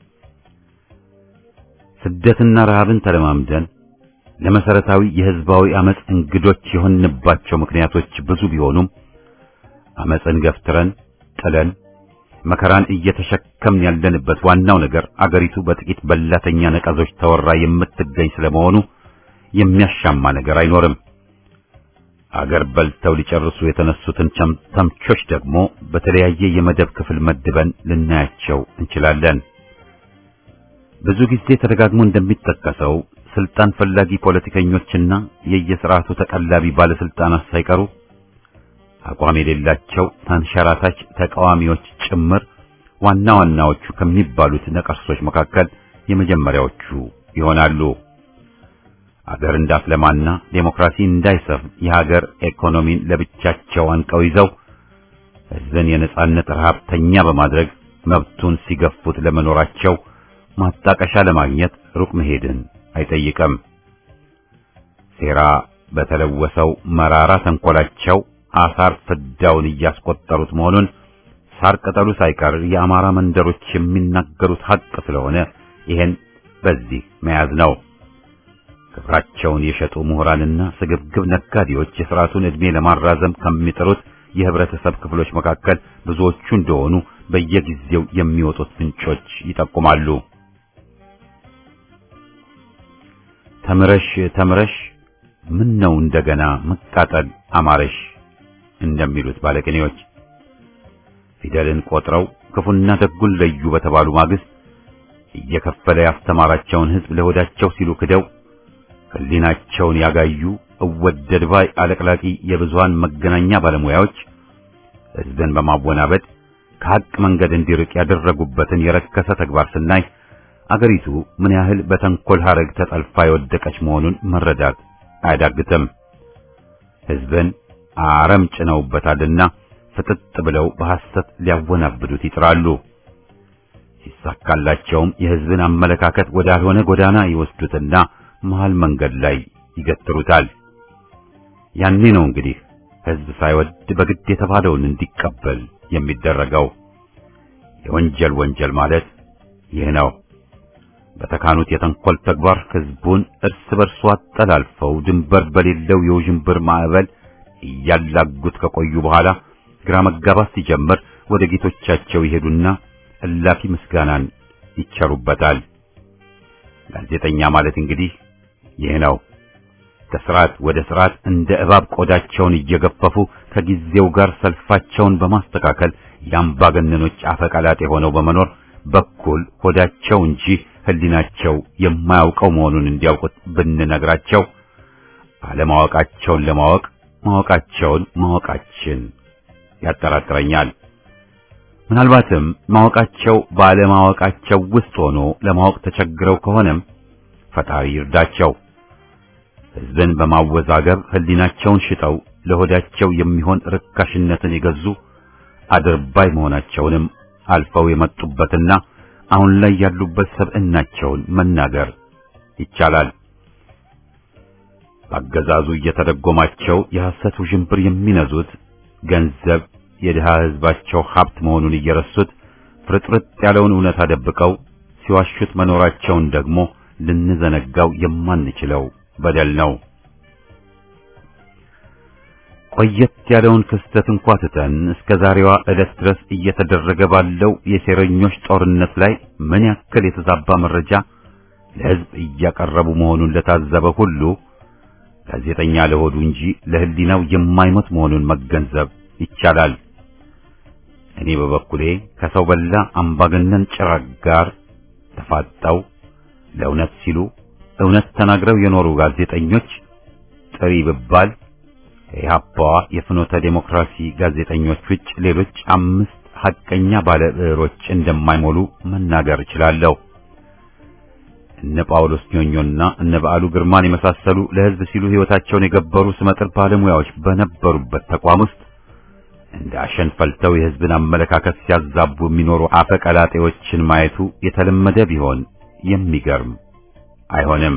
ስደትና ረሃብን ተለማምደን ለመሰረታዊ የሕዝባዊ አመጽ እንግዶች የሆንባቸው ምክንያቶች ብዙ ቢሆኑም አመጽን ገፍትረን ጥለን መከራን እየተሸከምን ያለንበት ዋናው ነገር አገሪቱ በጥቂት በላተኛ ነቀዞች ተወራ የምትገኝ ስለመሆኑ የሚያሻማ ነገር አይኖርም። አገር በልተው ሊጨርሱ የተነሱትን ተምቾች ደግሞ በተለያየ የመደብ ክፍል መድበን ልናያቸው እንችላለን። ብዙ ጊዜ ተደጋግሞ እንደሚጠቀሰው ስልጣን ፈላጊ ፖለቲከኞችና የየስርዓቱ ተቀላቢ ባለስልጣናት ሳይቀሩ አቋም የሌላቸው ተንሸራታች ተቃዋሚዎች ጭምር ዋና ዋናዎቹ ከሚባሉት ነቀርሶች መካከል የመጀመሪያዎቹ ይሆናሉ። አገር እንዳትለማና ዴሞክራሲ እንዳይሰፍን የሀገር ኢኮኖሚን ለብቻቸው አንቀው ይዘው ሕዝብን የነጻነት ረሃብተኛ በማድረግ መብቱን ሲገፉት ለመኖራቸው ማጣቀሻ ለማግኘት ሩቅ መሄድን አይጠይቅም። ሴራ በተለወሰው መራራ ተንኮላቸው አሳር ፍዳውን እያስቆጠሩት መሆኑን ሳር ቅጠሉ ሳይቀር የአማራ መንደሮች የሚናገሩት ሐቅ ስለሆነ ይሄን በዚህ መያዝ ነው። ክብራቸውን የሸጡ ምሁራንና ስግብግብ ነጋዴዎች የሥርዓቱን ዕድሜ ለማራዘም ከሚጥሩት የህብረተሰብ ክፍሎች መካከል ብዙዎቹ እንደሆኑ በየጊዜው የሚወጡት ምንጮች ይጠቁማሉ። ተምረሽ ተምረሽ ምን ነው እንደገና መቃጠል አማረሽ እንደሚሉት ባለቅኔዎች ፊደልን ቆጥረው ክፉና ደጉን ለዩ በተባሉ ማግስት እየከፈለ ያስተማራቸውን ሕዝብ ለሆዳቸው ሲሉ ክደው ሕሊናቸውን ያጋዩ እወደድ ባይ አለቅላቂ የብዙሃን መገናኛ ባለሙያዎች ሕዝብን በማወናበድ ከሐቅ መንገድ እንዲርቅ ያደረጉበትን የረከሰ ተግባር ስናይ አገሪቱ ምን ያህል በተንኮል ሐረግ ተጠልፋ የወደቀች መሆኑን መረዳት አያዳግትም። ሕዝብን አረም ጭነውበታልና ፍጥጥ ብለው በሐሰት ሊያወናብዱት ይጥራሉ። ሲሳካላቸውም የሕዝብን አመለካከት ወዳልሆነ ጎዳና ይወስዱትና መሃል መንገድ ላይ ይገትሩታል። ያኔ ነው እንግዲህ ሕዝብ ሳይወድ በግድ የተባለውን እንዲቀበል የሚደረገው። የወንጀል ወንጀል ማለት ይህ ነው። በተካኑት የተንኮል ተግባር ሕዝቡን እርስ በርሱ አጠላልፈው ድንበር በሌለው የውዥንብር ማዕበል እያላጉት ከቆዩ በኋላ ግራ መጋባት ሲጀምር ወደ ጌቶቻቸው ይሄዱና እላፊ ምስጋናን ይቸሩበታል። ጋዜጠኛ ማለት እንግዲህ ይህ ነው። ከስርዓት ወደ ስርዓት እንደ እባብ ቆዳቸውን እየገፈፉ ከጊዜው ጋር ሰልፋቸውን በማስተካከል የአምባገነኖች አፈቀላጤ ሆነው በመኖር በኩል ሆዳቸው እንጂ ሕሊናቸው የማያውቀው መሆኑን እንዲያውቁት ብንነግራቸው አለማወቃቸውን ለማወቅ ማወቃቸውን ማወቃችን ያጠራጥረኛል። ምናልባትም ማወቃቸው ባለማወቃቸው ውስጥ ሆኖ ለማወቅ ተቸግረው ከሆነም ፈጣሪ ይርዳቸው። ሕዝብን በማወዛገብ ሕሊናቸውን ሽጠው ለሆዳቸው የሚሆን ርካሽነትን የገዙ አድርባይ መሆናቸውንም አልፈው የመጡበትና አሁን ላይ ያሉበት ሰብዕናቸውን መናገር ይቻላል። በአገዛዙ እየተደጎማቸው የሐሰት ውዥንብር የሚነዙት ገንዘብ የድሃ ሕዝባቸው ሀብት መሆኑን እየረሱት ፍርጥርጥ ያለውን እውነት አደብቀው ሲዋሹት መኖራቸውን ደግሞ ልንዘነጋው የማንችለው በደል ነው። ቆየት ያለውን ክስተት እንኳ ትተን እስከ ዛሬዋ ዕለት ድረስ እየተደረገ ባለው የሴረኞች ጦርነት ላይ ምን ያክል የተዛባ መረጃ ለሕዝብ እያቀረቡ መሆኑን ለታዘበ ሁሉ ጋዜጠኛ ለሆዱ እንጂ ለሕሊናው የማይሞት መሆኑን መገንዘብ ይቻላል። እኔ በበኩሌ ከሰው በላ አምባገነን ጭራቅ ጋር ተፋጠው ለእውነት ሲሉ እውነት ተናግረው የኖሩ ጋዜጠኞች ጥሪ ብባል ከኢህአፓዋ የፍኖተ ዴሞክራሲ ጋዜጠኞች ውጭ ሌሎች አምስት ሐቀኛ ባለ ብዕሮች እንደማይሞሉ መናገር እችላለሁ። እነ ጳውሎስ ኞኞና እነ በዓሉ ግርማን የመሳሰሉ ለሕዝብ ሲሉ ሕይወታቸውን የገበሩ ስመጥር ባለሙያዎች በነበሩበት ተቋም ውስጥ እንደ አሸን ፈልተው የሕዝብን አመለካከት ሲያዛቡ የሚኖሩ አፈቀላጤዎችን ማየቱ የተለመደ ቢሆን የሚገርም አይሆንም።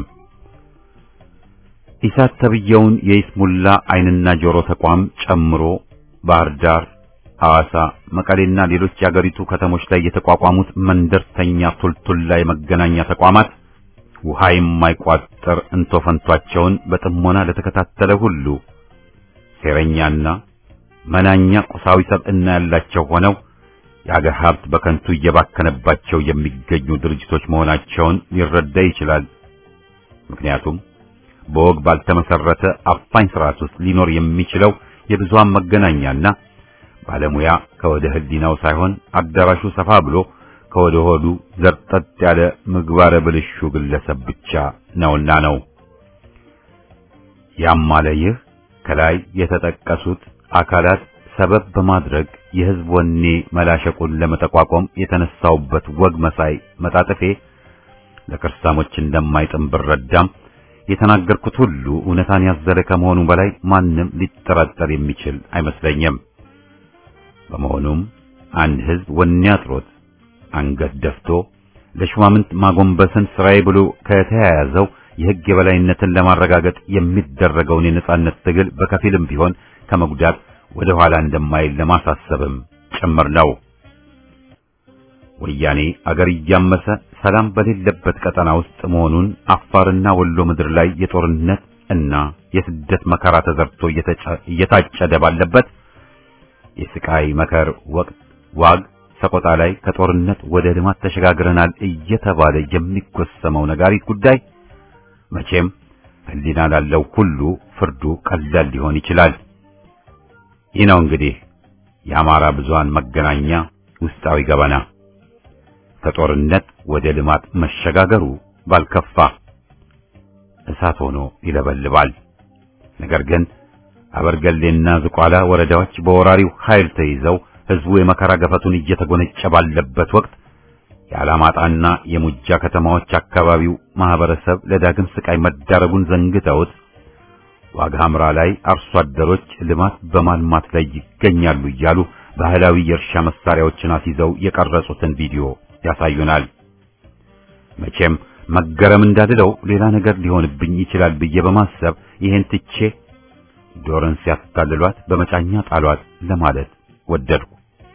ኢሳት ተብየውን የይስሙላ ዓይንና ጆሮ ተቋም ጨምሮ ባህር ዳር፣ ሐዋሳ፣ መቀሌና ሌሎች የአገሪቱ ከተሞች ላይ የተቋቋሙት መንደርተኛ ቱልቱላ የመገናኛ ተቋማት ውሃ የማይቋጠር እንቶፈንቷቸውን በጥሞና ለተከታተለ ሁሉ ሴረኛና መናኛ ቁሳዊ ሰብዕና ያላቸው ሆነው የአገር ሀብት በከንቱ እየባከነባቸው የሚገኙ ድርጅቶች መሆናቸውን ሊረዳ ይችላል። ምክንያቱም በወግ ባልተመሰረተ አፋኝ ስርዓት ውስጥ ሊኖር የሚችለው የብዙሃን መገናኛና ባለሙያ ከወደ ሕሊናው ሳይሆን አዳራሹ ሰፋ ብሎ ከወደ ሆዱ ዘርጠጥ ያለ ምግባረ ብልሹ ግለሰብ ብቻ ነውና ነው። ያም አለ ይህ ከላይ የተጠቀሱት አካላት ሰበብ በማድረግ የሕዝብ ወኔ መላሸቁን ለመጠቋቋም የተነሳውበት ወግ መሳይ መጣጥፌ ለክርስቲያኖች እንደማይጥም ብረዳም የተናገርኩት ሁሉ እውነታን ያዘለ ከመሆኑ በላይ ማንም ሊጠራጠር የሚችል አይመስለኝም። በመሆኑም አንድ ሕዝብ ወኔ አጥሮት አንገት ደፍቶ ለሹማምንት ማጎንበስን ስራዬ ብሎ ከተያያዘው የሕግ የበላይነትን ለማረጋገጥ የሚደረገውን የነጻነት ትግል በከፊልም ቢሆን ከመጉዳት ወደ ኋላ እንደማይል ለማሳሰብም ጭምር ነው። ወያኔ አገር እያመሰ ሰላም በሌለበት ቀጠና ውስጥ መሆኑን አፋርና ወሎ ምድር ላይ የጦርነት እና የስደት መከራ ተዘርቶ እየታጨደ ባለበት የስቃይ መከር ወቅት ዋግ ሰቆጣ ላይ ከጦርነት ወደ ልማት ተሸጋግረናል እየተባለ የሚጎሰመው ነጋሪት ጉዳይ መቼም ሕሊና ላለው ሁሉ ፍርዱ ቀላል ሊሆን ይችላል። ይህ ነው እንግዲህ የአማራ ብዙሃን መገናኛ ውስጣዊ ገበና። ከጦርነት ወደ ልማት መሸጋገሩ ባልከፋ እሳት ሆኖ ይለበልባል። ነገር ግን አበርገሌና ዝቋላ ወረዳዎች በወራሪው ኃይል ተይዘው ሕዝቡ የመከራ ገፈቱን እየተጎነጨ ባለበት ወቅት የአላማጣና የሙጃ ከተማዎች አካባቢው ማህበረሰብ ለዳግም ስቃይ መዳረጉን ዘንግተውት ዋግ ሐምራ ላይ አርሶ አደሮች ልማት በማልማት ላይ ይገኛሉ እያሉ ባህላዊ የእርሻ መሳሪያዎችን አስይዘው የቀረጹትን ቪዲዮ ያሳዩናል። መቼም መገረም እንዳልለው ሌላ ነገር ሊሆንብኝ ይችላል ብዬ በማሰብ ይሄን ትቼ ዶርን ሲያታልሏት በመጫኛ ጣሏት ለማለት ወደድኩ።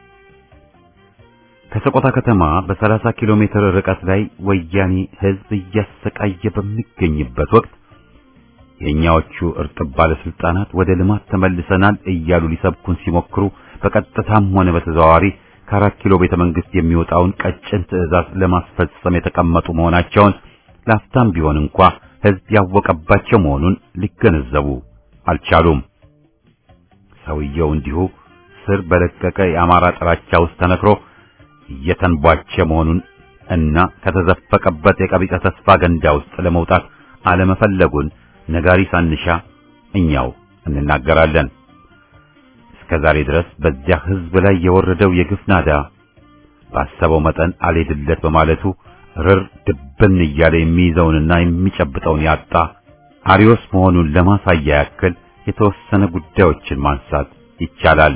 ከሰቆጣ ከተማ በ30 ኪሎ ሜትር ርቀት ላይ ወያኔ ሕዝብ እያሰቃየ በሚገኝበት ወቅት የእኛዎቹ እርጥብ ባለስልጣናት ወደ ልማት ተመልሰናል እያሉ ሊሰብኩን ሲሞክሩ በቀጥታም ሆነ በተዘዋዋሪ ከአራት ኪሎ ቤተ መንግስት የሚወጣውን ቀጭን ትዕዛዝ ለማስፈጸም የተቀመጡ መሆናቸውን ላፍታም ቢሆን እንኳ ሕዝብ ያወቀባቸው መሆኑን ሊገነዘቡ አልቻሉም። ሰውየው እንዲሁ ስር በለቀቀ የአማራ ጥላቻ ውስጥ ተነክሮ እየተንቧቸ መሆኑን እና ከተዘፈቀበት የቀቢጸ ተስፋ ገንዳ ውስጥ ለመውጣት አለመፈለጉን ነጋሪ ሳንሻ እኛው እንናገራለን። እስከ ዛሬ ድረስ በዚያ ሕዝብ ላይ የወረደው የግፍ ናዳ ባሰበው መጠን አልሄድለት በማለቱ ርር ድብን እያለ የሚይዘውንና የሚጨብጠውን ያጣ አሪዮስ መሆኑን ለማሳያ ያክል የተወሰነ ጉዳዮችን ማንሳት ይቻላል።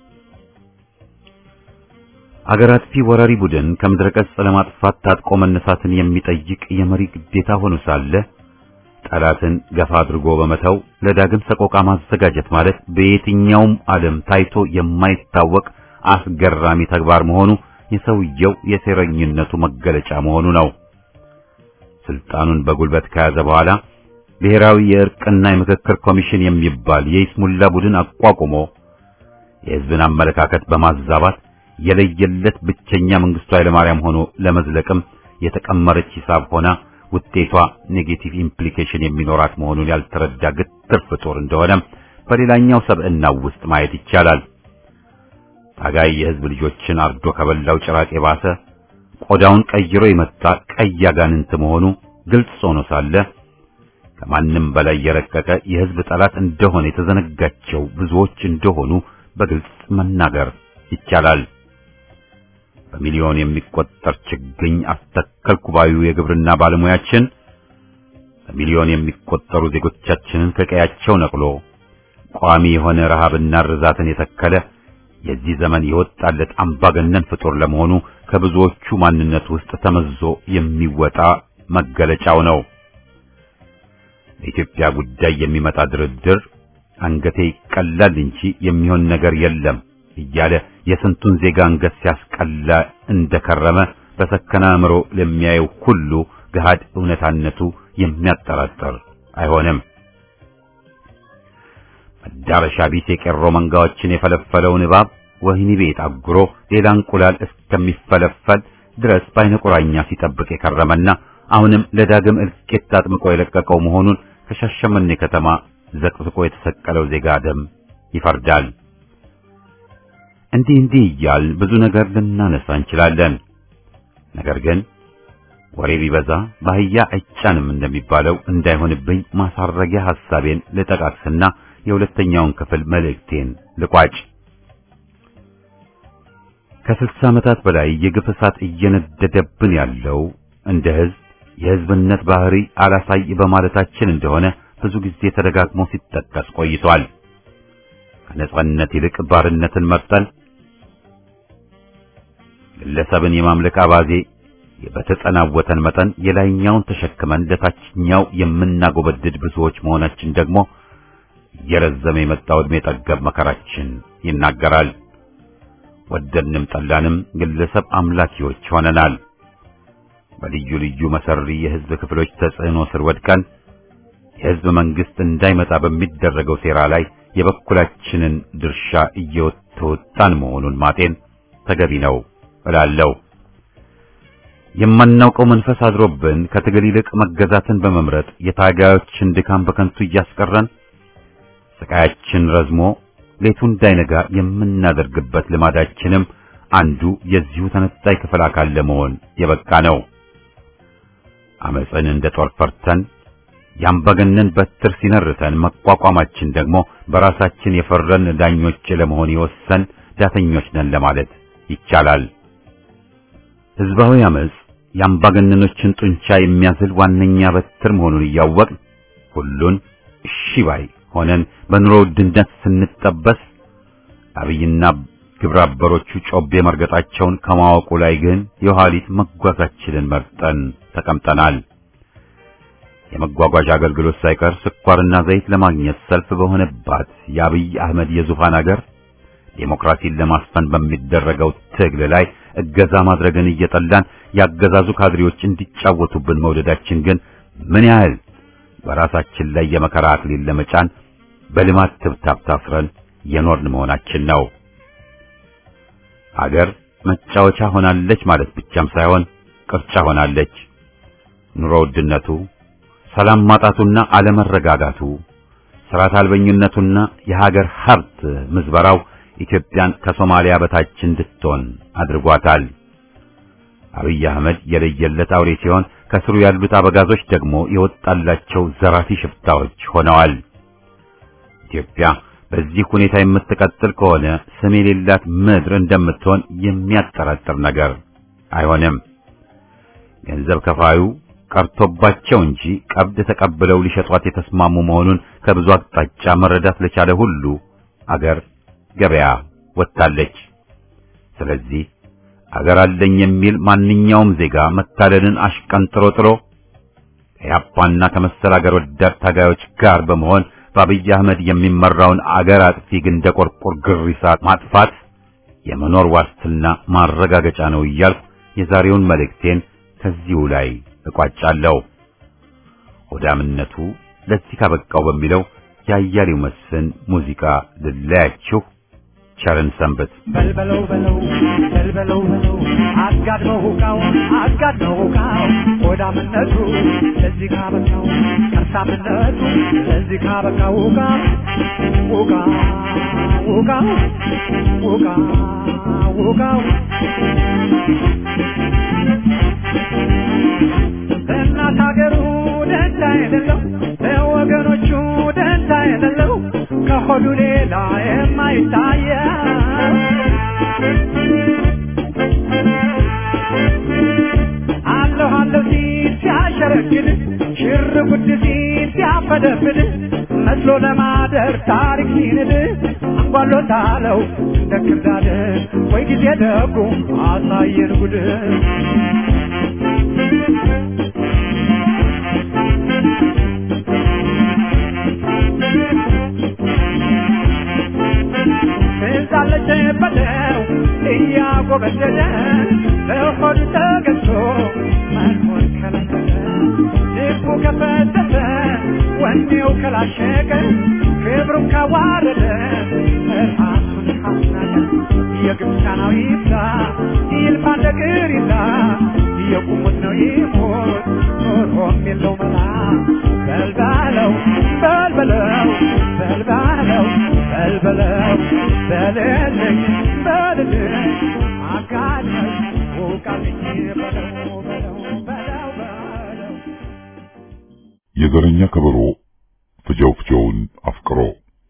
አገር አጥፊ ወራሪ ቡድን ከምድረ ገጽ ለማጥፋት ታጥቆ መነሳትን የሚጠይቅ የመሪ ግዴታ ሆኖ ሳለ ጠላትን ገፋ አድርጎ በመተው ለዳግም ሰቆቃ ማዘጋጀት ማለት በየትኛውም ዓለም ታይቶ የማይታወቅ አስገራሚ ተግባር መሆኑ የሰውየው የሴረኝነቱ መገለጫ መሆኑ ነው። ስልጣኑን በጉልበት ከያዘ በኋላ ብሔራዊ የእርቅና የምክክር ኮሚሽን የሚባል የይስሙላ ቡድን አቋቁሞ የሕዝብን አመለካከት በማዛባት የለየለት ብቸኛ መንግስቱ ኃይለማርያም ሆኖ ለመዝለቅም የተቀመረች ሂሳብ ሆና ውጤቷ ኔጌቲቭ ኢምፕሊኬሽን የሚኖራት መሆኑን ያልተረዳ ግትር ፍጡር እንደሆነም በሌላኛው ሰብዕናው ውስጥ ማየት ይቻላል። ታጋይ የሕዝብ ልጆችን አርዶ ከበላው ጭራቅ የባሰ ቆዳውን ቀይሮ የመጣ ቀይ አጋንንት መሆኑ ግልጽ ሆኖ ሳለ ከማንም በላይ የረቀቀ የሕዝብ ጠላት እንደሆነ የተዘነጋቸው ብዙዎች እንደሆኑ በግልጽ መናገር ይቻላል። በሚሊዮን የሚቆጠር ችግኝ አስተከልኩ ባዩ የግብርና ባለሙያችን በሚሊዮን የሚቆጠሩ ዜጎቻችንን ከቀያቸው ነቅሎ ቋሚ የሆነ ረሃብና ርዛትን የተከለ የዚህ ዘመን የወጣለት አምባገነን ፍጡር ለመሆኑ ከብዙዎቹ ማንነት ውስጥ ተመዞ የሚወጣ መገለጫው ነው። በኢትዮጵያ ጉዳይ የሚመጣ ድርድር አንገቴ ይቀላል እንጂ የሚሆን ነገር የለም እያለ የስንቱን ዜጋ አንገት ሲያስቀላ እንደከረመ በሰከነ አእምሮ ለሚያየው ሁሉ ገሃድ እውነታነቱ የሚያጠራጥር አይሆንም። መዳረሻ ቢስ የቄሮ መንጋዎችን የፈለፈለውን እባብ ወህኒ ቤት አጉሮ ሌላ እንቁላል እስከሚፈለፈል ድረስ በዓይነ ቁራኛ ሲጠብቅ የከረመና አሁንም ለዳግም እልቂት አጥምቆ የለቀቀው መሆኑን ከሻሸመኔ ከተማ ዘቅዝቆ የተሰቀለው ዜጋ ደም ይፈርዳል። እንዲህ እንዲህ እያል ብዙ ነገር ልናነሳ እንችላለን። ነገር ግን ወሬ ቢበዛ በአህያ አይጫንም እንደሚባለው እንዳይሆንብኝ ማሳረጊያ ሐሳቤን ልጠቃቅስና የሁለተኛውን ክፍል መልእክቴን ልቋጭ። ከስልሳ ዓመታት በላይ የግፍ እሳት እየነደደብን ያለው እንደ ሕዝብ የሕዝብነት ባህሪ አላሳይ በማለታችን እንደሆነ ብዙ ጊዜ ተደጋግሞ ሲጠቀስ ቆይቷል። ከነጻነት ይልቅ ባርነትን መርጠን ግለሰብን የማምለክ አባዜ በተጸናወተን መጠን የላይኛውን ተሸክመን ለታችኛው የምናጎበድድ ብዙዎች መሆናችን ደግሞ እየረዘመ የመጣው ዕድሜ ጠገብ መከራችን ይናገራል። ወደድንም ጠላንም ግለሰብ አምላኪዎች ሆነናል። በልዩ ልዩ መሰሪ የሕዝብ ክፍሎች ተጽዕኖ ስር ወድቀን የሕዝብ መንግስት እንዳይመጣ በሚደረገው ሴራ ላይ የበኩላችንን ድርሻ እየተወጣን መሆኑን ማጤን ተገቢ ነው እላለሁ። የማናውቀው መንፈስ አድሮብን ከትግል ይልቅ መገዛትን በመምረጥ የታጋዮችን ድካም በከንቱ እያስቀረን ስቃያችን ረዝሞ ሌቱ እንዳይነጋ የምናደርግበት ልማዳችንም አንዱ የዚሁ ተነጣይ ክፍል አካል ለመሆን የበቃ ነው። አመፅን እንደ ጦር ፈርተን ያምባገነን በትር ሲነርተን መቋቋማችን ደግሞ በራሳችን የፈረን ዳኞች ለመሆን የወሰን ዳተኞች ነን ለማለት ይቻላል። ህዝባዊ አመፅ የአምባገነኖችን ጡንቻ የሚያዝል ዋነኛ በትር መሆኑን እያወቅን ሁሉን እሺ ባይ ሆነን በኑሮ ውድነት ስንጠበስ አብይና ግብረ አበሮቹ ጮቤ መርገጣቸውን ከማወቁ ላይ ግን የኋሊት መጓዛችንን መርጠን ተቀምጠናል። የመጓጓዣ አገልግሎት ሳይቀር ስኳርና ዘይት ለማግኘት ሰልፍ በሆነባት የአብይ አህመድ የዙፋን አገር ዴሞክራሲን ለማስፈን በሚደረገው ትግል ላይ እገዛ ማድረግን እየጠላን ያገዛዙ ካድሬዎች እንዲጫወቱብን መውደዳችን ግን ምን ያህል በራሳችን ላይ የመከራ አክሊል ለመጫን በልማት ትብታብ ታስረን የኖርን መሆናችን ነው። አገር መጫወቻ ሆናለች ማለት ብቻም ሳይሆን ቅርጫ ሆናለች። ኑሮ ውድነቱ፣ ሰላም ማጣቱና አለመረጋጋቱ፣ ስርዓት አልበኝነቱና የሀገር ሀብት ምዝበራው ኢትዮጵያን ከሶማሊያ በታች እንድትሆን አድርጓታል። አብይ አህመድ የለየለት አውሬ ሲሆን ከስሩ ያሉት አበጋዞች ደግሞ የወጣላቸው ዘራፊ ሽፍታዎች ሆነዋል። ኢትዮጵያ በዚህ ሁኔታ የምትቀጥል ከሆነ ስም የሌላት ምድር እንደምትሆን የሚያጠራጥር ነገር አይሆንም። ገንዘብ ከፋዩ ቀርቶባቸው እንጂ ቀብድ ተቀብለው ሊሸጧት የተስማሙ መሆኑን ከብዙ አቅጣጫ መረዳት ለቻለ ሁሉ አገር ገበያ ወጥታለች። ስለዚህ አገር አለኝ የሚል ማንኛውም ዜጋ መታለልን አሽቀንጥሮ ጥሎ ከያፓና ከመሰል አገር ወዳድ ታጋዮች ጋር በመሆን በአብይ አህመድ የሚመራውን አገር አጥፊ ግንደ ቆርቆር ግሪሳ ማጥፋት የመኖር ዋስትና ማረጋገጫ ነው እያልኩ የዛሬውን መልእክቴን ከዚሁ ላይ እቋጫለሁ። ሆዳምነቱ ለዚህ ካበቃው በሚለው የአያሌው መስፍን ሙዚቃ ልለያችሁ። ቸርን ሰንበት። በልበለው በለው በልበለው በለው አጋድመው ሁቃው አጋድመው ሁቃው ሆዳምነቱ ለዚህ ካበቃው ከርሳምነቱ ለዚህ ካበቃው ሁቃ ሁቃ ሁቃ ሁቃ ሁቃው ለእናት ሀገሩ ደንታ የሌለው ለወገኖቹ ደንታ የሌለው ከሆዱ ሌላ የማይታየው አለሁ አለሁ ሲል ሲያሸረግድ ሽር ጉድ ሲል ሲያፈደፍድ መስሎ ለማደር ታሪክ ሲንድ አንጓሎታለው እንደ ክርዳድ ወይ ጊዜ ደጉ አሳየን ጉድ ትዛለች በለው እያጎበደደ ለሆዱ ተገዝቶ መኖር ከለከለ ልቡ ከፈተተ ወኔው ከላሸቀ ክብሩን ካዋረደ ራሱን ካስናቀ የግብፃናዊ ይብዛ ይልፋ እንደ ቅሪላ የቁሙት ነው ይሞት ኖሮም የለው መላ በልባለው በልበለው በልባለው በልበለው በልልኝ በልልኝ አጋድመው ውቃልኝ በለው በለው በለው በለው የዘረኛ ከበሮ ፍጀው ፍጀውን አፍቅሮ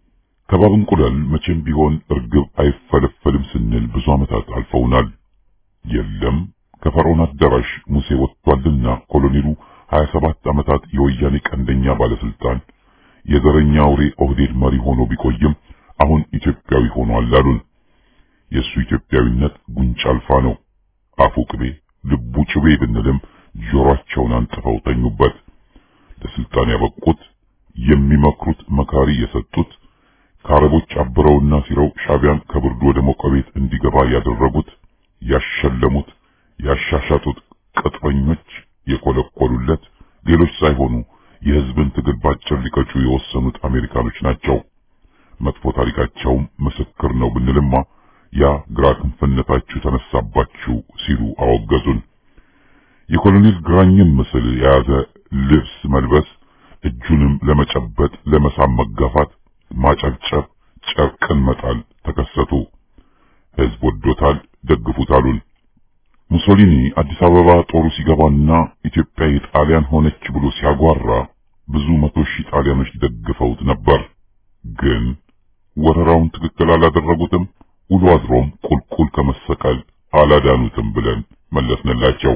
ከባብ እንቁላል መቼም ቢሆን እርግብ አይፈለፈልም ስንል ብዙ ዓመታት አልፈውናል። የለም ከፈርዖን አዳራሽ ሙሴ ወጥቷልና ኮሎኔሉ 27 ዓመታት የወያኔ ቀንደኛ ባለስልጣን የዘረኛ አውሬ ኦህዴድ መሪ ሆኖ ቢቆይም አሁን ኢትዮጵያዊ ሆኗል አሉን። የእሱ ኢትዮጵያዊነት ጉንጭ አልፋ ነው። አፉ ቅቤ ልቡ ጭቤ ብንልም ጆሮአቸውን አንጥፈው ተኙበት። ለስልጣን ያበቁት የሚመክሩት መካሪ የሰጡት ከአረቦች አብረውና ሲረው ሻቢያን ከብርዱ ወደ ሞቀ ቤት እንዲገባ ያደረጉት ያሸለሙት ያሻሻጡት ቅጥረኞች የኮለኮሉለት ሌሎች ሳይሆኑ የሕዝብን ትግል ባጭር ሊቀጩ የወሰኑት አሜሪካኖች ናቸው። መጥፎ ታሪካቸውም ምስክር ነው ብንልማ ያ ግራ ክንፍነታችሁ ተነሳባችሁ ሲሉ አወገዙን። የኮሎኔል ግራኝን ምስል የያዘ ልብስ መልበስ፣ እጁንም ለመጨበጥ ለመሳም መጋፋት፣ ማጨብጨብ፣ ጨርቅን መጣል ተከሰቱ። ሕዝብ ወዶታል፣ ደግፉት አሉን። ሙሶሊኒ አዲስ አበባ ጦሩ ሲገባና ኢትዮጵያ የጣሊያን ሆነች ብሎ ሲያጓራ ብዙ መቶ ሺህ ጣሊያኖች ደግፈውት ነበር። ግን ወረራውን ትክክል አላደረጉትም። ውሎ አድሮም ቁልቁል ከመሰቀል አላዳኑትም ብለን መለስንላቸው።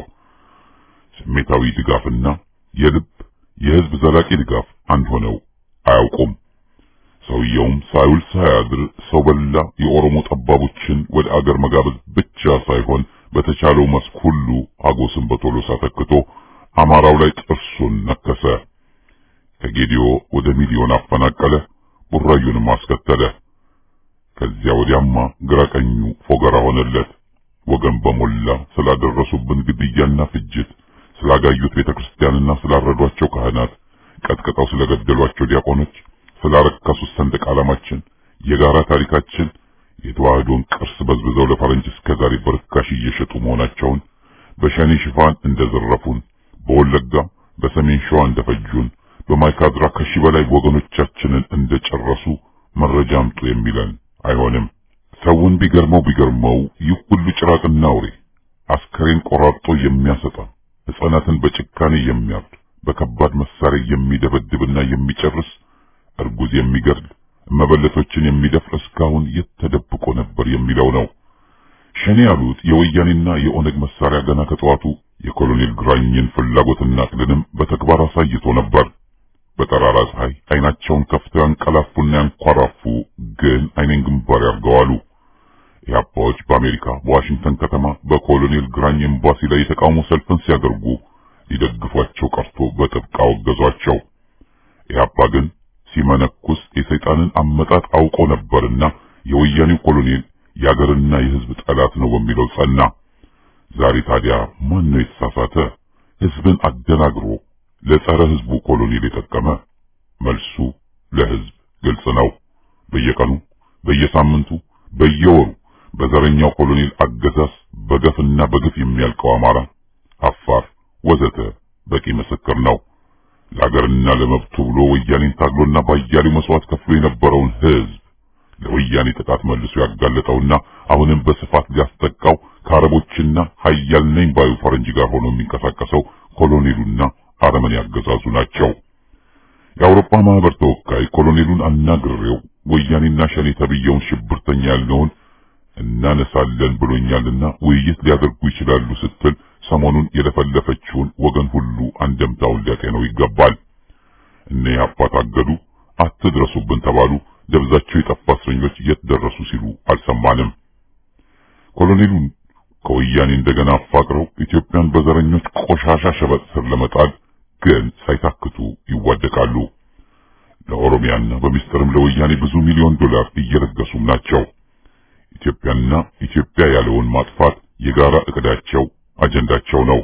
ስሜታዊ ድጋፍና የልብ የሕዝብ ዘላቂ ድጋፍ አንድ ሆነው አያውቁም። ሰውየውም ሳይውል ሳያድር ሰው በላ የኦሮሞ ጠባቦችን ወደ አገር መጋበዝ ብቻ ሳይሆን በተቻለው መስክ ሁሉ አጎስን በቶሎሳ ተክቶ አማራው ላይ ጥርሱን ነከሰ። ከጌዲዮ ወደ ሚሊዮን አፈናቀለ፣ ቡራዩንም አስከተለ። ከዚያ ወዲያማ ግራቀኙ ፎገራ ሆነለት። ወገን በሞላ ስላደረሱብን ግድያና ፍጅት፣ ስላጋዩት ቤተክርስቲያንና ስላረዷቸው ካህናት፣ ቀጥቅጠው ስለገደሏቸው ዲያቆኖች፣ ስላረከሱት ሰንደቅ ዓላማችን፣ የጋራ ታሪካችን የተዋህዶን ቅርስ በዝብዘው ለፈረንጅ እስከዛሬ በርካሽ እየሸጡ መሆናቸውን በሸኔ ሽፋን እንደዘረፉን፣ በወለጋ በሰሜን ሸዋ እንደፈጁን፣ በማይካድራ ከሺህ በላይ ወገኖቻችንን እንደጨረሱ መረጃ አምጡ የሚለን አይሆንም። ሰውን ቢገርመው ቢገርመው ይህ ሁሉ ጭራቅና አውሬ አስከሬን ቆራርጦ የሚያሰጣ ሕፃናትን በጭካኔ የሚያርድ በከባድ መሳሪያ የሚደበድብና የሚጨርስ እርጉዝ የሚገድል መበለቶችን የሚደፍር እስካሁን የት ተደብቆ ነበር የሚለው ነው። ሸኔ ያሉት የወያኔና የኦነግ መሳሪያ ገና ከጠዋቱ የኮሎኔል ግራኝን ፍላጎትና ዕቅድንም በተግባር አሳይቶ ነበር። በጠራራ ፀሐይ አይናቸውን ከፍተው ያንቀላፉና ያንኳራፉ፣ ግን አይኔን ግንባር ያርገዋሉ። ኢህአፓዎች በአሜሪካ በዋሽንግተን ከተማ በኮሎኔል ግራኝ ኤምባሲ ላይ የተቃውሞ ሰልፍን ሲያደርጉ ሊደግፏቸው ቀርቶ በጥብቅ አወገዟቸው። ኢህአፓ ግን ሲመነኩስ የሰይጣንን አመጣጥ አውቆ ነበርና የወያኔው ኮሎኔል የአገርና የሕዝብ ጠላት ነው በሚለው ጸና። ዛሬ ታዲያ ማን ነው የተሳሳተ? ሕዝብን አደናግሮ ለጸረ ሕዝቡ ኮሎኔል የጠቀመ? መልሱ ለሕዝብ ግልጽ ነው። በየቀኑ በየሳምንቱ፣ በየወሩ በዘረኛው ኮሎኔል አገዛዝ በገፍና በግፍ የሚያልቀው አማራ፣ አፋር ወዘተ በቂ ምስክር ነው። ለሀገርና ለመብቱ ብሎ ወያኔን ታግሎና ባያሌው መስዋዕት ከፍሎ የነበረውን ሕዝብ ለወያኔ ጥቃት መልሶ ያጋለጠውና አሁንም በስፋት ሊያስጠቃው ከአረቦችና ሀያል ነኝ ባዩ ፈረንጅ ጋር ሆኖ የሚንቀሳቀሰው ኮሎኔሉና አረመኔ ያገዛዙ ናቸው። የአውሮፓ ማህበር ተወካይ ኮሎኔሉን አናግሬው ወያኔና ሸኔ ተብየውን ሽብርተኛ ያልነውን እናነሳለን ብሎኛልና ውይይት ሊያደርጉ ይችላሉ ስትል ሰሞኑን የለፈለፈችውን ወገን ሁሉ አንደምታውን ሊያጤነው ይገባል። እነ ኢህአፓ ታገዱ፣ አትድረሱብን ተባሉ፣ ደብዛቸው የጠፋ እስረኞች የት ደረሱ ሲሉ አልሰማንም። ኮሎኔሉን ከወያኔ እንደገና አፋቅረው ኢትዮጵያን በዘረኞች ቆሻሻ ሸበጥ ስር ለመጣል ግን ሳይታክቱ ይዋደቃሉ። ለኦሮሚያና በሚስጥርም ለወያኔ ብዙ ሚሊዮን ዶላር እየለገሱም ናቸው። ኢትዮጵያና ኢትዮጵያ ያለውን ማጥፋት የጋራ እቅዳቸው አጀንዳቸው ነው።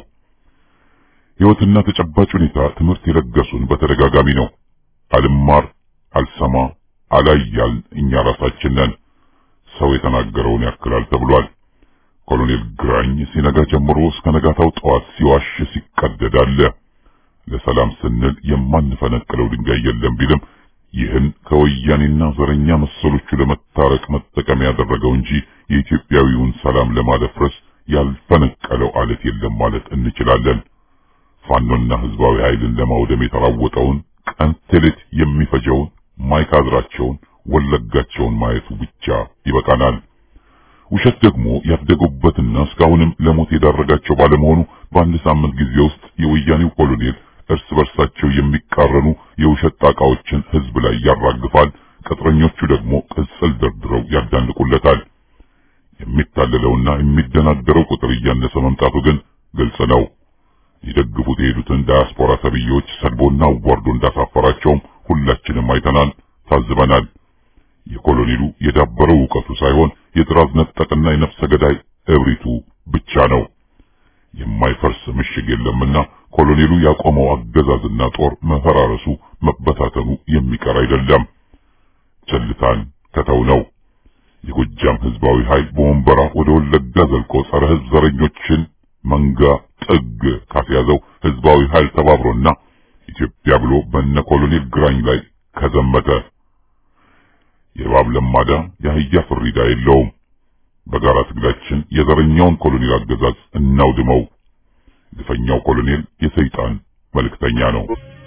ሕይወትና ተጨባጭ ሁኔታ ትምህርት የለገሱን በተደጋጋሚ ነው። አልማር፣ አልሰማ፣ አላያል እኛ ራሳችን ነን። ሰው የተናገረውን ያክላል ተብሏል። ኮሎኔል ግራኝ ሲነጋ ጀምሮ እስከ ነጋታው ጠዋት ሲዋሽ ሲቀደድ አለ። ለሰላም ስንል የማንፈነቅለው ድንጋይ የለም ቢልም ይህን ከወያኔና ዘረኛ መሰሎቹ ለመታረቅ መጠቀም ያደረገው እንጂ የኢትዮጵያዊውን ሰላም ለማደፍረስ ያልፈነቀለው አለት የለም ማለት እንችላለን። ፋኖና ህዝባዊ ኃይልን ለማውደም የተራወጠውን ቀን ቴሌት የሚፈጀውን ማይካድራቸውን ወለጋቸውን ማየቱ ብቻ ይበቃናል። ውሸት ደግሞ ያደጉበትና እስካሁንም ለሞት የዳረጋቸው ባለመሆኑ በአንድ ሳምንት ጊዜ ውስጥ የወያኔው ኮሎኔል እርስ በርሳቸው የሚቃረኑ የውሸት ጣቃዎችን ህዝብ ላይ ያራግፋል። ቅጥረኞቹ ደግሞ ቅጽል ደርድረው ያዳንቁለታል። የሚታለለውና የሚደናገረው ቁጥር እያነሰ መምጣቱ ግን ግልጽ ነው። ይደግፉት የሄዱትን ዳያስፖራ ተብዬዎች ሰድቦና አዋርዶ እንዳሳፈራቸውም ሁላችንም አይተናል፣ ታዝበናል። የኮሎኔሉ የዳበረው እውቀቱ ሳይሆን የጥራዝ ነጠቅና የነፍሰ ገዳይ እብሪቱ ብቻ ነው። የማይፈርስ ምሽግ የለምና ኮሎኔሉ ያቆመው አገዛዝና ጦር መፈራረሱ መበታተኑ የሚቀር አይደለም። ቸልታን ከተው ነው። የጎጃም ህዝባዊ ኃይል በወንበራ ወደ ወለጋ ዘልቆ ጸረ ህዝብ ዘረኞችን መንጋ ጥግ ካስያዘው ህዝባዊ ኃይል ተባብሮና ኢትዮጵያ ብሎ በነ ኮሎኔል ግራኝ ላይ ከዘመተ የእባብ ለማዳ የአህያ ፍሪዳ የለውም። በጋራ ትግላችን የዘረኛውን ኮሎኔል አገዛዝ እናውድመው። ግፈኛው ኮሎኔል የሰይጣን መልእክተኛ ነው።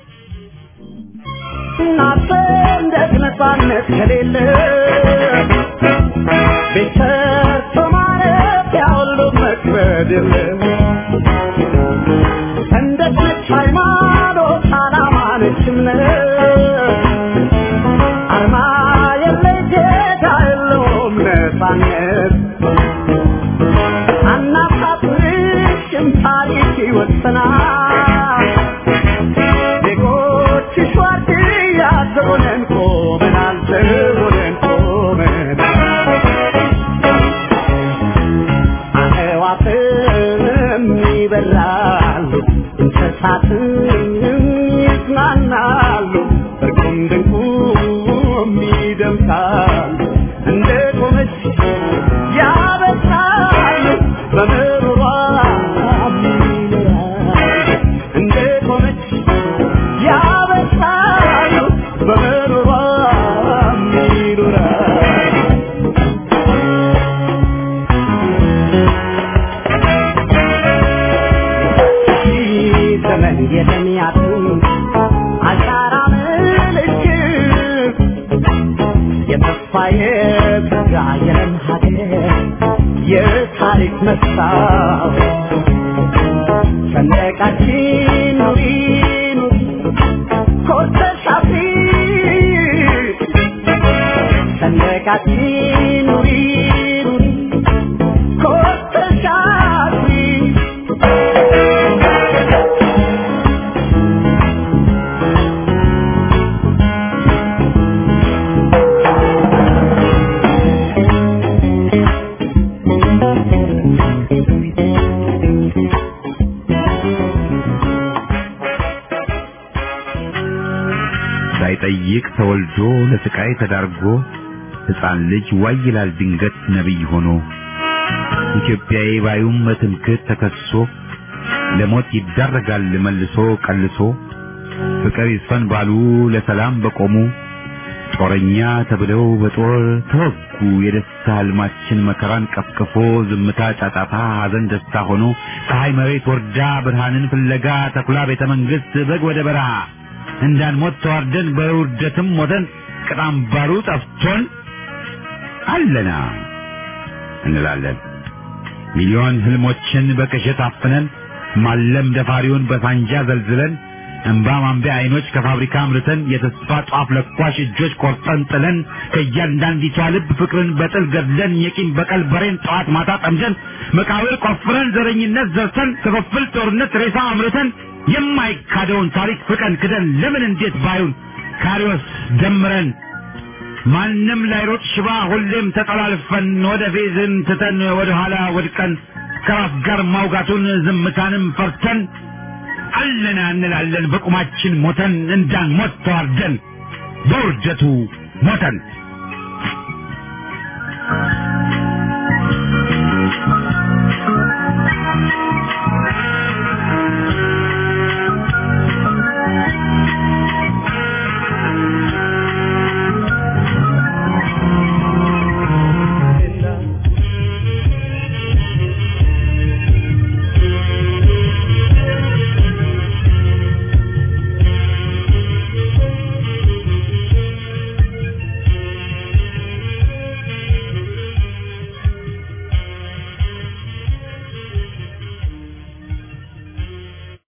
እናሰንደቅ ነፃነት ከሌለ ቤት ሰርቶ ማለት ያሁሉ መክበድ የለ ሰንደቅ ነች ሃይማኖት፣ ዓላማ ነች እምነት አርማ የለይ ጌታ የለውም ነፃነት አናሳፍርሽም ታሪክ ይወሰናል ዜጎች ሸዋርድያ ዘቦነን ቆመናል ዘቦነን ቆመናል አዕዋፍም ይበራሉ እንስሳትም ይዝናናሉ እርቁም ድንቁም ይደምቃሉ እንደ ቆመች ያበሳሉ በምሮሯ ይኖራሉ እንደ ቆመች ያበሳሉ በምሮሯ ይኖራሉ ዘመን የተሚያቱ አሻራ ምልክት የተስፋ የጸጋ የለም ሀገር የታሪክ መስታወት ሰንደቃችን ኑሪ ኑሪ ኮርተሽ አፍሪ ሰንደቃችን ኑሪ ኑሪ ኮርተሽ አፍሪ ሳይጠይቅ ተወልዶ ለስቃይ ተዳርጎ ሕፃን ልጅ ዋይ ይላል ድንገት ነቢይ ሆኖ ኢትዮጵያዊ ባዩም በትምክህት ተከሶ ለሞት ይዳረጋል መልሶ ቀልሶ ፍቅር ይስፈን ባሉ ለሰላም በቆሙ ጦረኛ ተብለው በጦር ተወጉ። የደስታ ህልማችን መከራን ቀፍቅፎ ዝምታ ጫጫታ፣ ሐዘን ደስታ ሆኖ ፀሐይ መሬት ወርዳ ብርሃንን ፍለጋ ተኩላ ቤተ መንግሥት በግ ወደ በረሃ እንዳንሞት ተዋርደን በውርደትም ሞተን ቅጣም ባሩ ጠፍቶን አለና እንላለን። ሚሊዮን ህልሞችን በቅዠት አፍነን ማለም ደፋሪውን በሳንጃ ዘልዝለን እንባ ማንቢያ አይኖች ከፋብሪካ አምርተን የተስፋ ጧፍ ለኳሽ እጆች ቆርጠን ጥለን ከእያንዳንዲቷ ልብ ፍቅርን በጥል ገድለን የቂም በቀል በሬን ጠዋት ማታ ጠምደን መቃብር ቆፍረን ዘረኝነት ዘርተን ክፍፍል ጦርነት ሬሳ አምርተን የማይካደውን ታሪክ ፍቀን ክደን ለምን እንዴት ባዩን ካሪዎስ ደምረን ማንም ላይሮጥ ሽባ ሁሌም ተጠላልፈን ወደ ፌዝን ትተን ወደ ኋላ ወድቀን ከራስ ጋር ማውጋቱን ዝምታንም ፈርተን አለና እንላለን በቁማችን ሞተን እንዳንሞት ተዋርደን በውርደቱ ሞተን